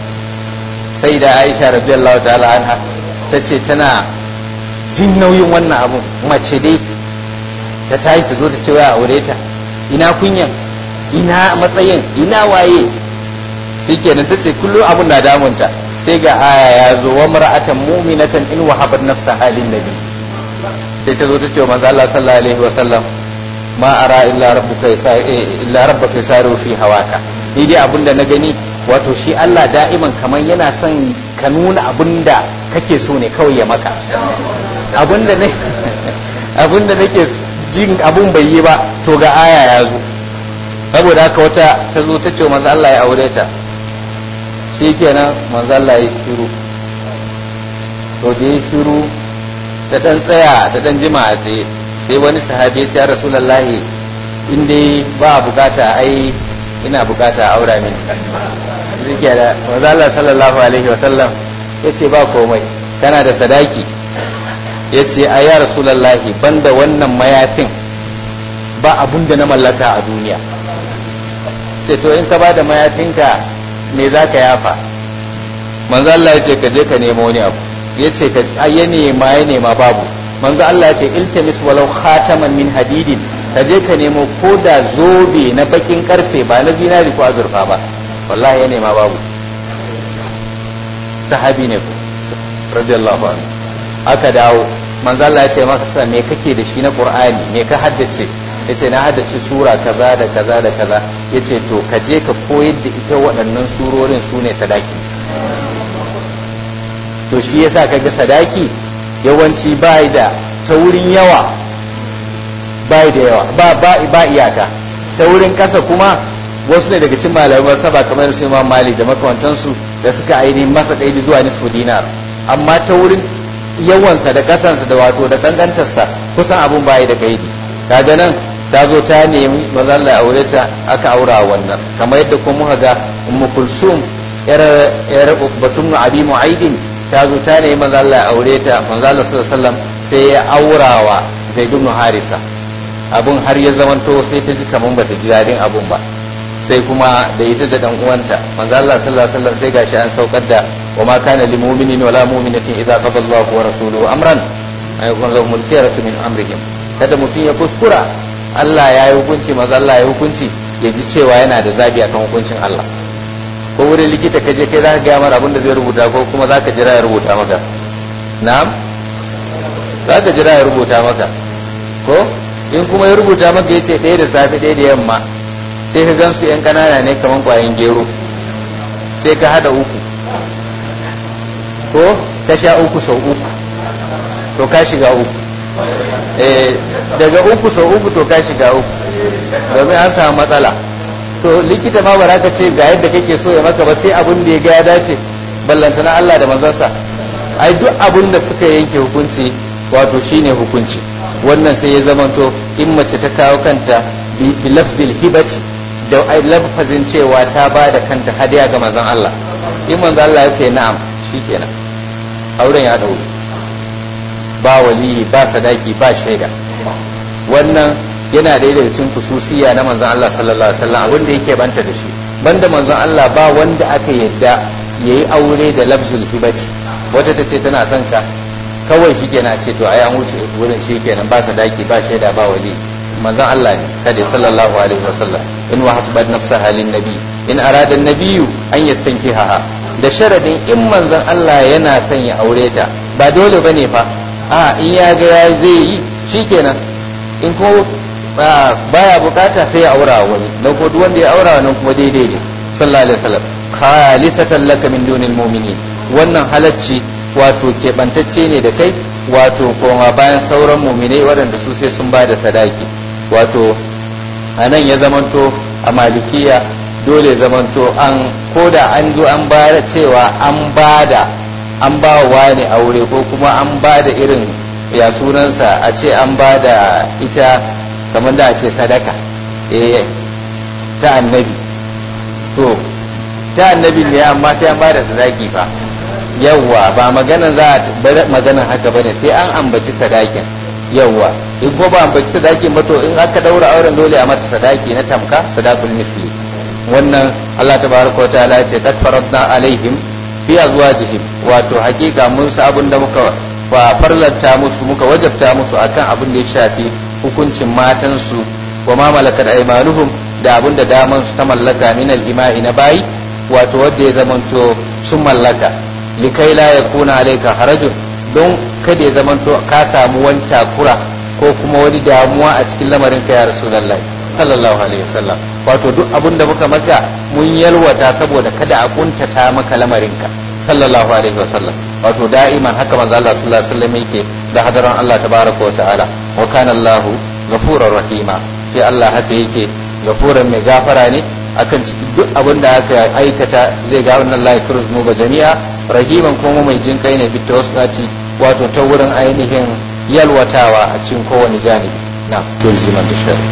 sai da Aisha radiyallahu ta'ala anha ta ce tana jin nauyin wannan abun mace dai ta tashi ta zo ta ce ya aure ta ina kunyan ina matsayin ina waye shikenan ta ce kullum abun na damunta sai ga aya ya zo wa mar'atan mu'minatan in wahabat nafsa halin nabi sai ta zo ta ce manzo Allah sallallahu alaihi wa sallam ma ara illa rabbuka illa rabbuka yasaru fi hawaka ni dai abin da na gani wato shi Allah da'iman kamar yana son ka nuna abin da kake so ne kawai ya maka abin da ne abin da nake jin abun bai yi ba to ga aya ya zo saboda haka wata ta zo ta ce manzo Allah ya aure ta shi kenan manzo Allah ya shiru to da ya shiru ta dan tsaya ta dan jima a tsaye sai wani sahabi ya ce ya rasulullahi in dai ba bukata ai ina bukata a aura mini zike da manzo Allah sallallahu alaihi wasallam ya ce ba komai kana da sadaki ya ce a ya rasulullahi banda wannan mayafin ba abun da na mallaka a duniya sai to in ka ba da mayafinka me za ka yafa manzo Allah ya ce ka je ka nemo wani abu ya ce ka ya nema ya nema babu manzo Allah ya ce iltamis walau khataman min hadidin ka je ka nemo ko da zobe na bakin karfe ba na zinari ko azurfa ba wallahi ya nema babu sahabi ne ko radiyallahu anhu aka dawo manzo Allah ya ce maka sa me kake da shi na Qur'ani me ka haddace yace na haddace sura kaza da kaza da kaza yace to ka je ka koyar da ita waɗannan surorin su ne sadaki to shi yasa kaga sadaki yawanci bai da ta wurin yawa bai da yawa ba ba ba iyaka ta wurin kasa kuma wasu ne daga cikin malamai saba kamar su Imam Malik da makamantansu da suka ainihin masa kaidi zuwa nisfu dinar amma ta wurin yawansa da kasansa da wato da kankantarsa kusan abun bai da kaidi kaga nan ta zo ta nemi maza Allah ya aure ta aka aura wannan kamar yadda kuma muka ga ummu kulsum yar yar batun abi mu'aidin ta zo ta nemi maza Allah ya aure ta manzo Allah sallallahu alaihi wasallam sai ya aurawa zaid ibn harisa abun har ya zamanto sai ta ji kaman bata ji dadin abun ba sai kuma da ita da dan uwanta manzo Allah sallallahu alaihi wasallam sai gashi an saukar da wa ma kana lil mu'minin wala mu'minatin idza qada Allahu wa rasuluhu amran ay yakun lahum al-khiyaratu min amrihim kada mutum ya kuskura Allah ya yi hukunci maza Allah ya yi hukunci ya ji cewa yana da zabi akan hukuncin Allah ko wurin likita ka je kai za ka gaya mara abin da zai rubuta ko kuma za ka jira ya rubuta maka na'am za ka jira ya rubuta maka ko in kuma ya rubuta maka ya ce ɗaya da safe ɗaya da yamma sai ka gan su yan ƙanana ne kamar ƙwayan gero sai ka hada uku ko ka sha uku sau uku to ka shiga uku daga uku sau uku to ka shiga uku domin an samu matsala to likita ma bara ka ce ga yadda kake so ya maka ba sai abin da ya ga ya dace ballanta na Allah da manzansa ai duk abin da suka yanke hukunci wato shine hukunci wannan sai ya zamanto in mace ta kawo kanta bi lafzil hibati da ai lafazin cewa ta ba da kanta hadiya ga manzon Allah in manzon Allah ya ce na'am shikenan auren ya dauro ba waliyi ba sadaki ba shaida wannan yana da daga cikin kususiya na manzon Allah sallallahu alaihi wasallam abin da yake banta da shi banda manzon Allah ba wanda aka yadda yayi aure da lafzul hibati wata ta ce tana son ka kawai shi kenan ce to ai an wuce wurin shi kenan ba sadaki ba shaida ba wali manzon Allah ne kada sallallahu alaihi wasallam in wa hasbat nafsaha lin nabi in arada an-nabiyyu an yastankihaha da sharadin in manzon Allah yana son ya aure ta ba dole bane fa a in ya ga ya zai yi shikenan in ko baya bukata sai ya aura wani dan ko duk wanda ya aura wannan kuma daidai ne sallallahu alaihi wasallam khalisatan laka min dunil mu'minin wannan halacci wato keɓantacce ne da kai wato koma bayan sauran muminai waɗanda su sai sun ba da sadaki wato a nan ya zamanto a malikiya dole zamanto an koda an zo an ba cewa an ba da an ba wa ne aure ko kuma an ba da irin ya sunansa a ce an ba da ita kamar da a ce sadaka eh ta annabi to ta annabi ne amma sai an ba da sadaki fa yawwa ba maganan za a bar maganan haka bane sai an ambaci sadakin yawwa in ko ba ambaci sadakin ba to in aka daura auren dole a mata sadaki na tamka sadakul misli wannan Allah tabaraka wa ta'ala ce kad faradna alaihim fi azwajihim wato hakika mun sa abin da muka fa farlanta musu muka wajabta musu akan abin da ya shafi hukuncin matansu wa ma malakat aymanuhum da abin da daman su ta mallaka min al-ima'i na bayi wato wanda ya zamanto sun mallaka likai la ya kuna alaika harajun don kada ya zamanto ka samu wani takura ko kuma wani damuwa a cikin lamarin ka ya rasulullahi sallallahu alaihi wasallam wato duk abin da muka maka mun yalwata saboda kada a kuntata maka lamarinka sallallahu alaihi wasallam wato da'iman haka manzo Allah sallallahu alaihi wasallam yake da hadaran Allah tabaraka wa ta'ala wa kana Allah ghafurur rahima sai Allah haka yake gafuran mai gafara ne akan duk abin da aka aikata zai ga wannan la yakru mu ba jami'a rahiman kuma mai jin kai ne bitta wasu wato ta wurin ainihin yalwatawa a cikin kowane janibi na tulziman da shari'a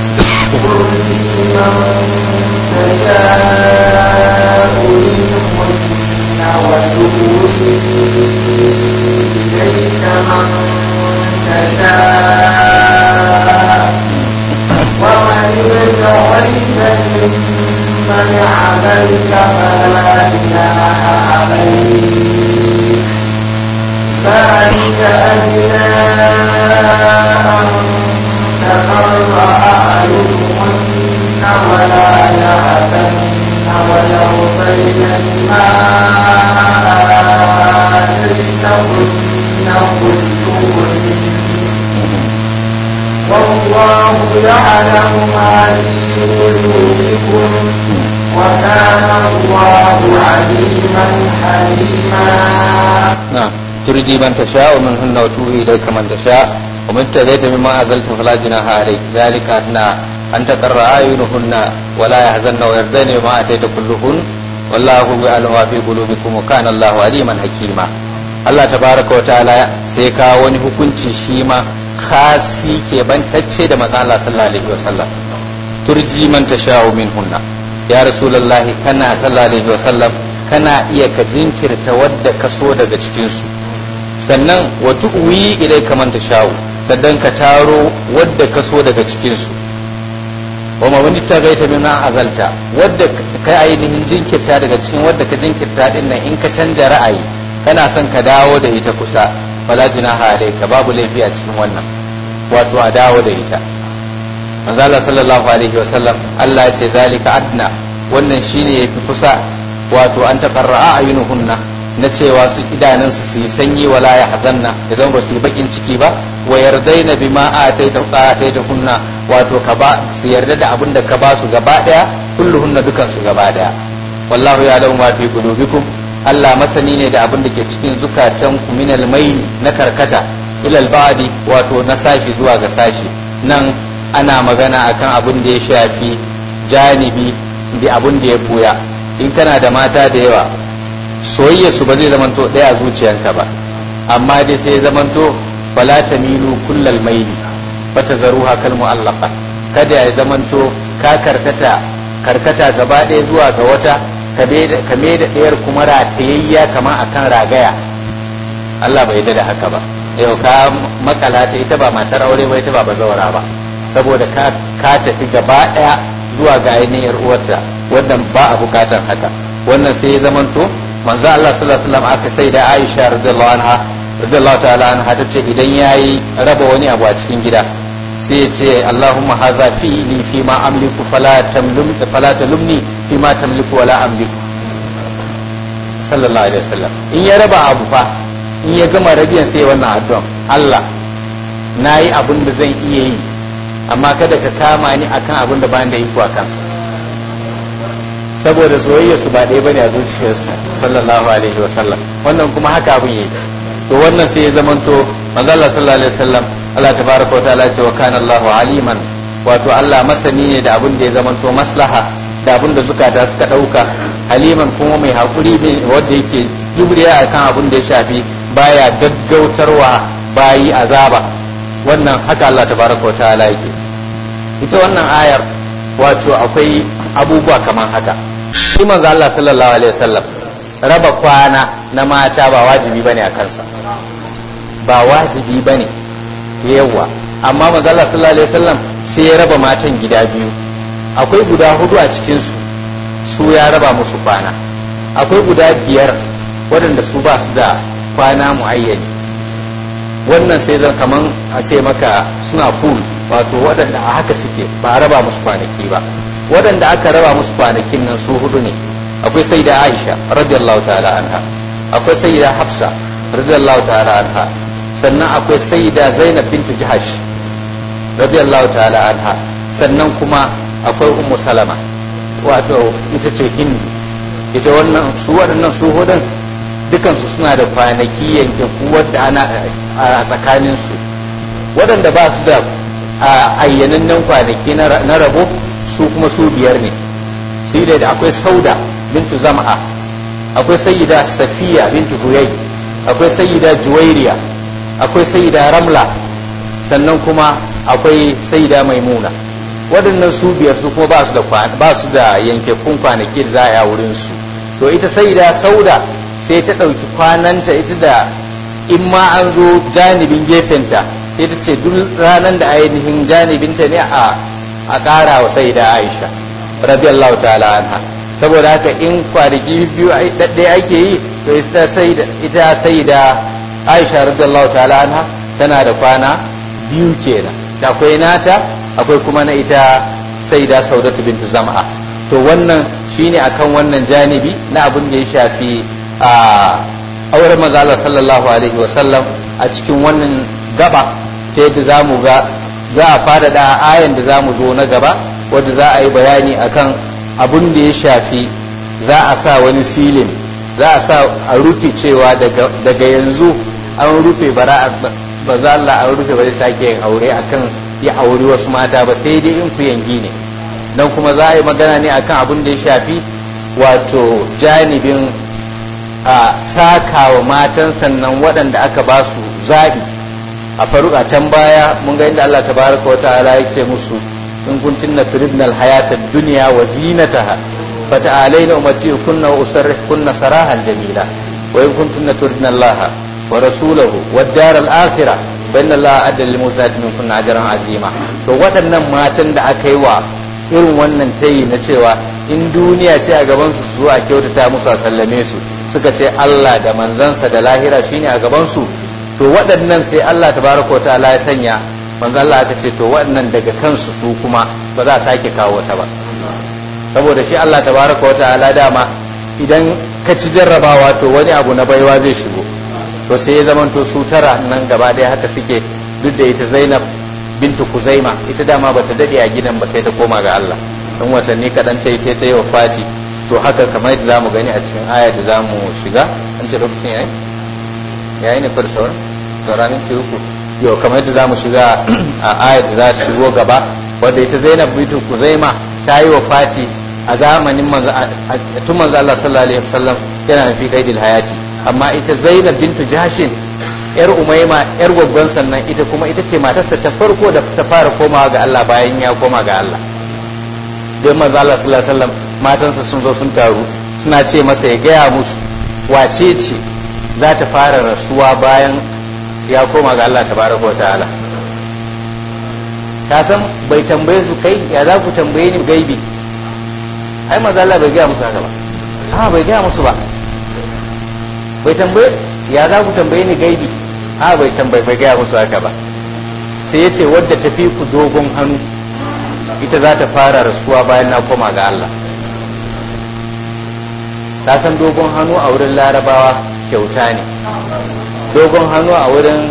ومن يتولد ممن عملك فلا جناح عليه ذلك أدنى أن تقر أعينهن ولا يحزن ولو بين ما آتيتهن كلهن والله يعلم ما في قلوبكم وكان الله عليما حليما نعم ترجي من تشاء ومنهن وتوهي إليك من تشاء ومن ابتغيت مما أزلت فلا جناح عليك ذلك أدنى أن تقر أعينهن ولا يحزن ويرضين بما أتيت كلهن والله يعلم ما في قلوبكم وكان الله عليما حكيما Allah tabaraka wa ta'ala sai ka wani hukunci shi ma khasi ke bantacce da manzon Allah sallallahu alaihi wasallam turji man tasha'u minhunna ya rasulullahi kana sallallahu alaihi wasallam kana iya ka jinkirta wadda ka so daga cikin su sannan wa tu'wi ilai kaman tasha'u sannan ka taro wadda ka so daga cikin su wa ma wani ta gaita min azalta wadda ka ainihin jinkirta daga cikin wadda ka jinkirta din nan in ka canja ra'ayi kana son ka dawo da ita kusa fala junaha alayka babu laifi a cikin wannan wato a dawo da ita manzo Allah sallallahu alaihi wa sallam Allah ya ce zalika adna wannan shine yafi kusa wato an taqarra ayunuhunna na cewa su idanun su su yi sanyi wala ya hazanna idan ba su yi bakin ciki ba wa yardaina bima ataita ataita hunna wato ka ba su yarda da abin da ka ba su gaba daya kulluhunna dukan su gaba daya wallahu ya'lamu ma fi qulubikum Allah masani ne da abin da ke cikin zukatan ku minal maili na karkata ilal ba'di wato na sashi zuwa ga sashi nan ana magana akan abin da ya shafi janibi da abin da ya buya in kana da mata da yawa soyayya su ba zai zamanto ɗaya a zuciyanka ba amma dai sai zamanto fala tamilu kullal maili bata zaruha kal mu'allaqa kada ya zamanto ka karkata karkata gaba ɗaya zuwa ga wata ka me da ɗayar kuma ratayayya kama akan ragaya Allah bai da haka ba yau ka makala ta ita ba matar aure ba ita ba bazawara ba saboda ka ka tafi gaba ɗaya zuwa ga ainihin uwarta wannan ba a bukatan haka wannan sai ya zamanto manzo Allah sallallahu alaihi wasallam aka sai da Aisha radiyallahu anha radiyallahu ta'ala anha ta ce idan yayi raba wani abu a cikin gida sai ya ce Allahumma haza fi'li fi ma amliku fala tamlum fala talumni fi ma tamliku wala amliku sallallahu alaihi wasallam in ya raba abu fa in ya gama rabiyan sai wannan addu'a Allah nayi abin da zan iya yi amma kada ka kama ni akan abin da bayan da iko a kansa saboda soyayya su ba ɗaya bane a zuciyarsa sallallahu alaihi wasallam wannan kuma haka abin yake to wannan sai ya zamanto manzo Allah sallallahu alaihi wasallam Allah tabaraka wa ta'ala ce wa kana Allahu aliman wato Allah masani ne da abin da ya zamanto maslaha da abin da zukata suka dauka haliman kuma mai hakuri ne wanda yake juriya akan abin da ya shafi baya gaggautarwa bayi azaba wannan haka Allah tabaraka wa ta'ala yake ita wannan ayar wato akwai abubuwa kamar haka shi manzo Allah sallallahu alaihi wasallam raba kwana na mata ba wajibi bane a kansa ba wajibi bane yawa amma manzo Allah sallallahu alaihi wasallam sai ya raba matan gida biyu akwai guda hudu a cikin su su ya raba musu kwana akwai guda biyar waɗanda su ba su da kwana muayyani wannan sai zan kaman a ce maka suna pool wato waɗanda a haka suke ba a raba musu kwanaki ba waɗanda aka raba musu kwanakin nan su hudu ne akwai sai da aisha radiyallahu ta'ala anha akwai sai da hafsa radiyallahu ta'ala anha sannan akwai sai da zainab bintu jahash radiyallahu ta'ala anha sannan kuma akwai ummu salama wato ita ce hindu ita wannan su waɗannan su hudun dukansu suna da kwanaki yanke wadda ana a tsakaninsu waɗanda ba su da ayyanannen kwanaki na rabo su kuma su biyar ne su da akwai sauda bintu zama'a akwai sayyida safiya bintu huyai akwai sayyida juwairiya akwai sayyida ramla sannan kuma akwai sayyida maimuna waɗannan su biyar su kuma ba su da ba su da yankakkun kwanaki da za a yi a wurin su to ita sayyida sauda sai ta ɗauki kwananta ita da in ma an zo janibin gefenta sai ta ce duk ranar da ainihin janibinta ne a a ƙara wa sayyida aisha radiyallahu ta'ala anha saboda haka in kwanaki biyu ɗaɗɗaya ake yi to ita sai da aisha radiyallahu ta'ala anha tana da kwana biyu kenan da akwai nata akwai kuma na ita sai da saudatu bintu zama'a to wannan shine akan wannan janibi na abin da ya shafi a auren maza Allah sallallahu alaihi wa sallam a cikin wannan gaba ta yadda za mu ga za a faɗaɗa ayan da za mu zo na gaba wadda za a yi bayani akan abun da ya shafi za a sa wani silin za a sa a rufe cewa daga yanzu an rufe bara ba za Allah an rufe ba zai sake yin aure akan ya auri wasu mata ba sai dai in ku yangi ne dan kuma za a yi magana ne akan abun da ya shafi wato janibin a saka wa matan sannan waɗanda aka ba su zaɓi a faruka can baya mun ga inda Allah tabaraka wa ta'ala ya ce musu in kuntunna turidna alhayata ad-dunya wa zinataha fata'alayna umatti'kunna wa usarrihkunna sarahan jamila wa in kuntunna turidna Allah wa rasulahu wad-dar al-akhirah fa inna Allah adda lil musati minkunna ajran azima to waɗannan matan da aka yi wa irin wannan tayi na cewa in duniya ce a gaban su su a kyautata musu a sallame su suka ce Allah da manzansa da lahira shine a gaban su to waɗannan sai Allah tabaraka ta'ala ya sanya manzo Allah aka ce to waɗannan daga kansu su kuma ba za a sake kawo ta ba saboda shi Allah tabaraka ta'ala dama idan ka ci jarrabawa to wani abu na baiwa zai shigo to sai ya zamanto su tara nan gaba ɗaya haka suke duk da ita Zainab bintu Kuzaima ita dama bata dade a gidan ba sai ta koma ga Allah dan watanni kaɗan ta yi sai ta yi wafati to haka kamar yadda zamu gani a cikin aya da zamu shiga an ce lokacin yayi yayi ne far sauran sauranin ce uku yau kamar yadda zamu shiga a ayat da za ta shigo gaba wadda ita Zainab bintu Kuzaima ta yi wafati a zamanin manzo tun manzo Allah sallallahu alaihi wasallam yana fi qaidil hayati amma ita Zainab bintu Jahshin yar Umayma yar gwaggon sannan ita kuma ita ce matarsa ta farko da ta fara komawa ga Allah bayan ya koma ga Allah don manzo Allah sallallahu alaihi wasallam matansa sun zo sun taru suna ce masa ya gaya musu wace ce za ta fara rasuwa bayan ya koma ga Allah tabaraka wa ta'ala ka san bai tambaye su kai ya za ku tambaye ni gaibi ai maza Allah bai gaya musu haka ba a bai gaya musu ba bai tambaye ya za ku tambaye ni gaibi a bai tambaye bai gaya musu haka ba sai ya ce wadda ta fi ku dogon hannu ita za ta fara rasuwa bayan na koma ga Allah ta san dogon hannu a wurin larabawa kyauta ne dogon hannu a wurin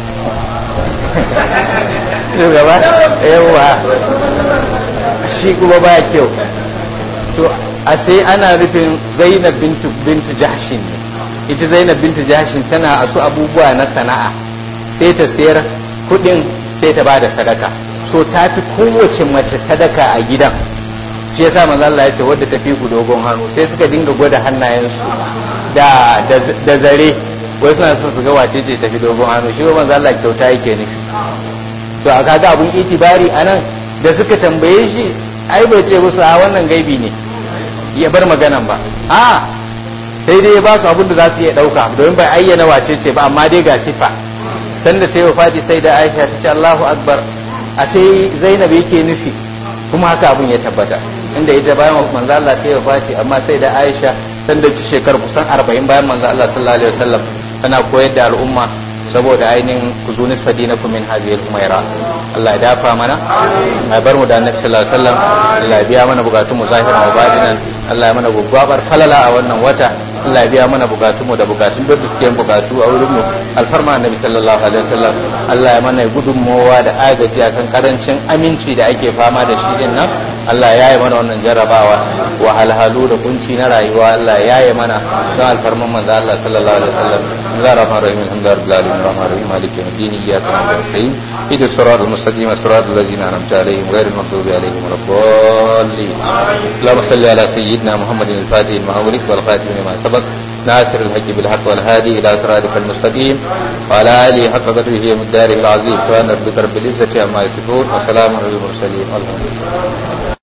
shugaba yawa shi kuma ba kyau to a sai ana nufin zainab bintu bintu jahshin ne ita zainab bintu jahshin tana asu abubuwa na sana'a sai ta sayar kudin sai ta bada sadaka so ta fi kowace mace sadaka a gidan shi yasa manzo Allah ya ce wadda ta fi ku dogon hannu sai suka dinga gwada hannayensu da da zare wai suna son su ga wace ce tafi dogon hannu shi manzo Allah kyauta yake nufi to a kaga abun itibari anan da suka tambaye shi ai bai ce musu a wannan gaibi ne ya bar maganan ba a sai dai ya ba su abin da za su iya dauka domin bai ayyana wace ce ba amma dai ga sifa sanda ta yi wafati sai da Aisha ta ce Allahu akbar a sai Zainab yake nufi kuma haka abun ya tabbata inda ita bayan manzo Allah ta yi wafati amma sai da Aisha sanda ci shekaru kusan 40 bayan manzo Allah sallallahu alaihi wasallam tana koyar da al'umma saboda ainihin ku zo nisfa dinakum min hadhihi al-umayra Allah ya dafa mana ya bar mu da annabi sallallahu alaihi wasallam Allah ya biya mana bukatun mu zahiran wa batinan Allah ya mana gwaggwabar falala a wannan wata Allah ya biya mana bukatunmu da bukatun duk da suke bukatu a wurin mu alfarma annabi sallallahu alaihi wasallam Allah ya mana gudunmowa da agaji akan karancin aminci da ake fama da shi din nan Allah ya yi mana wannan jarrabawa wahalhalu da kunci na rayuwa Allah ya yi mana don alfarman manzo Allah sallallahu alaihi wasallam Allah rahman rahim alhamdulillahi rabbil alamin rahman rahim maliki yawmiddin iyyaka na'budu wa nasta'in ihdinas siratal mustaqim siratal ladzina an'amta alaihim ghayril maghdubi alaihim waladdallin اللهم صل على سيدنا محمد الفاتح المغلق والخاتم لما سبق ناصر الحق بالحق والهادي الى صراطك المستقيم وعلى اله حق قدره ومقداره العظيم سبحان ربك رب العزه عما يصفون وسلام على المرسلين والحمد لله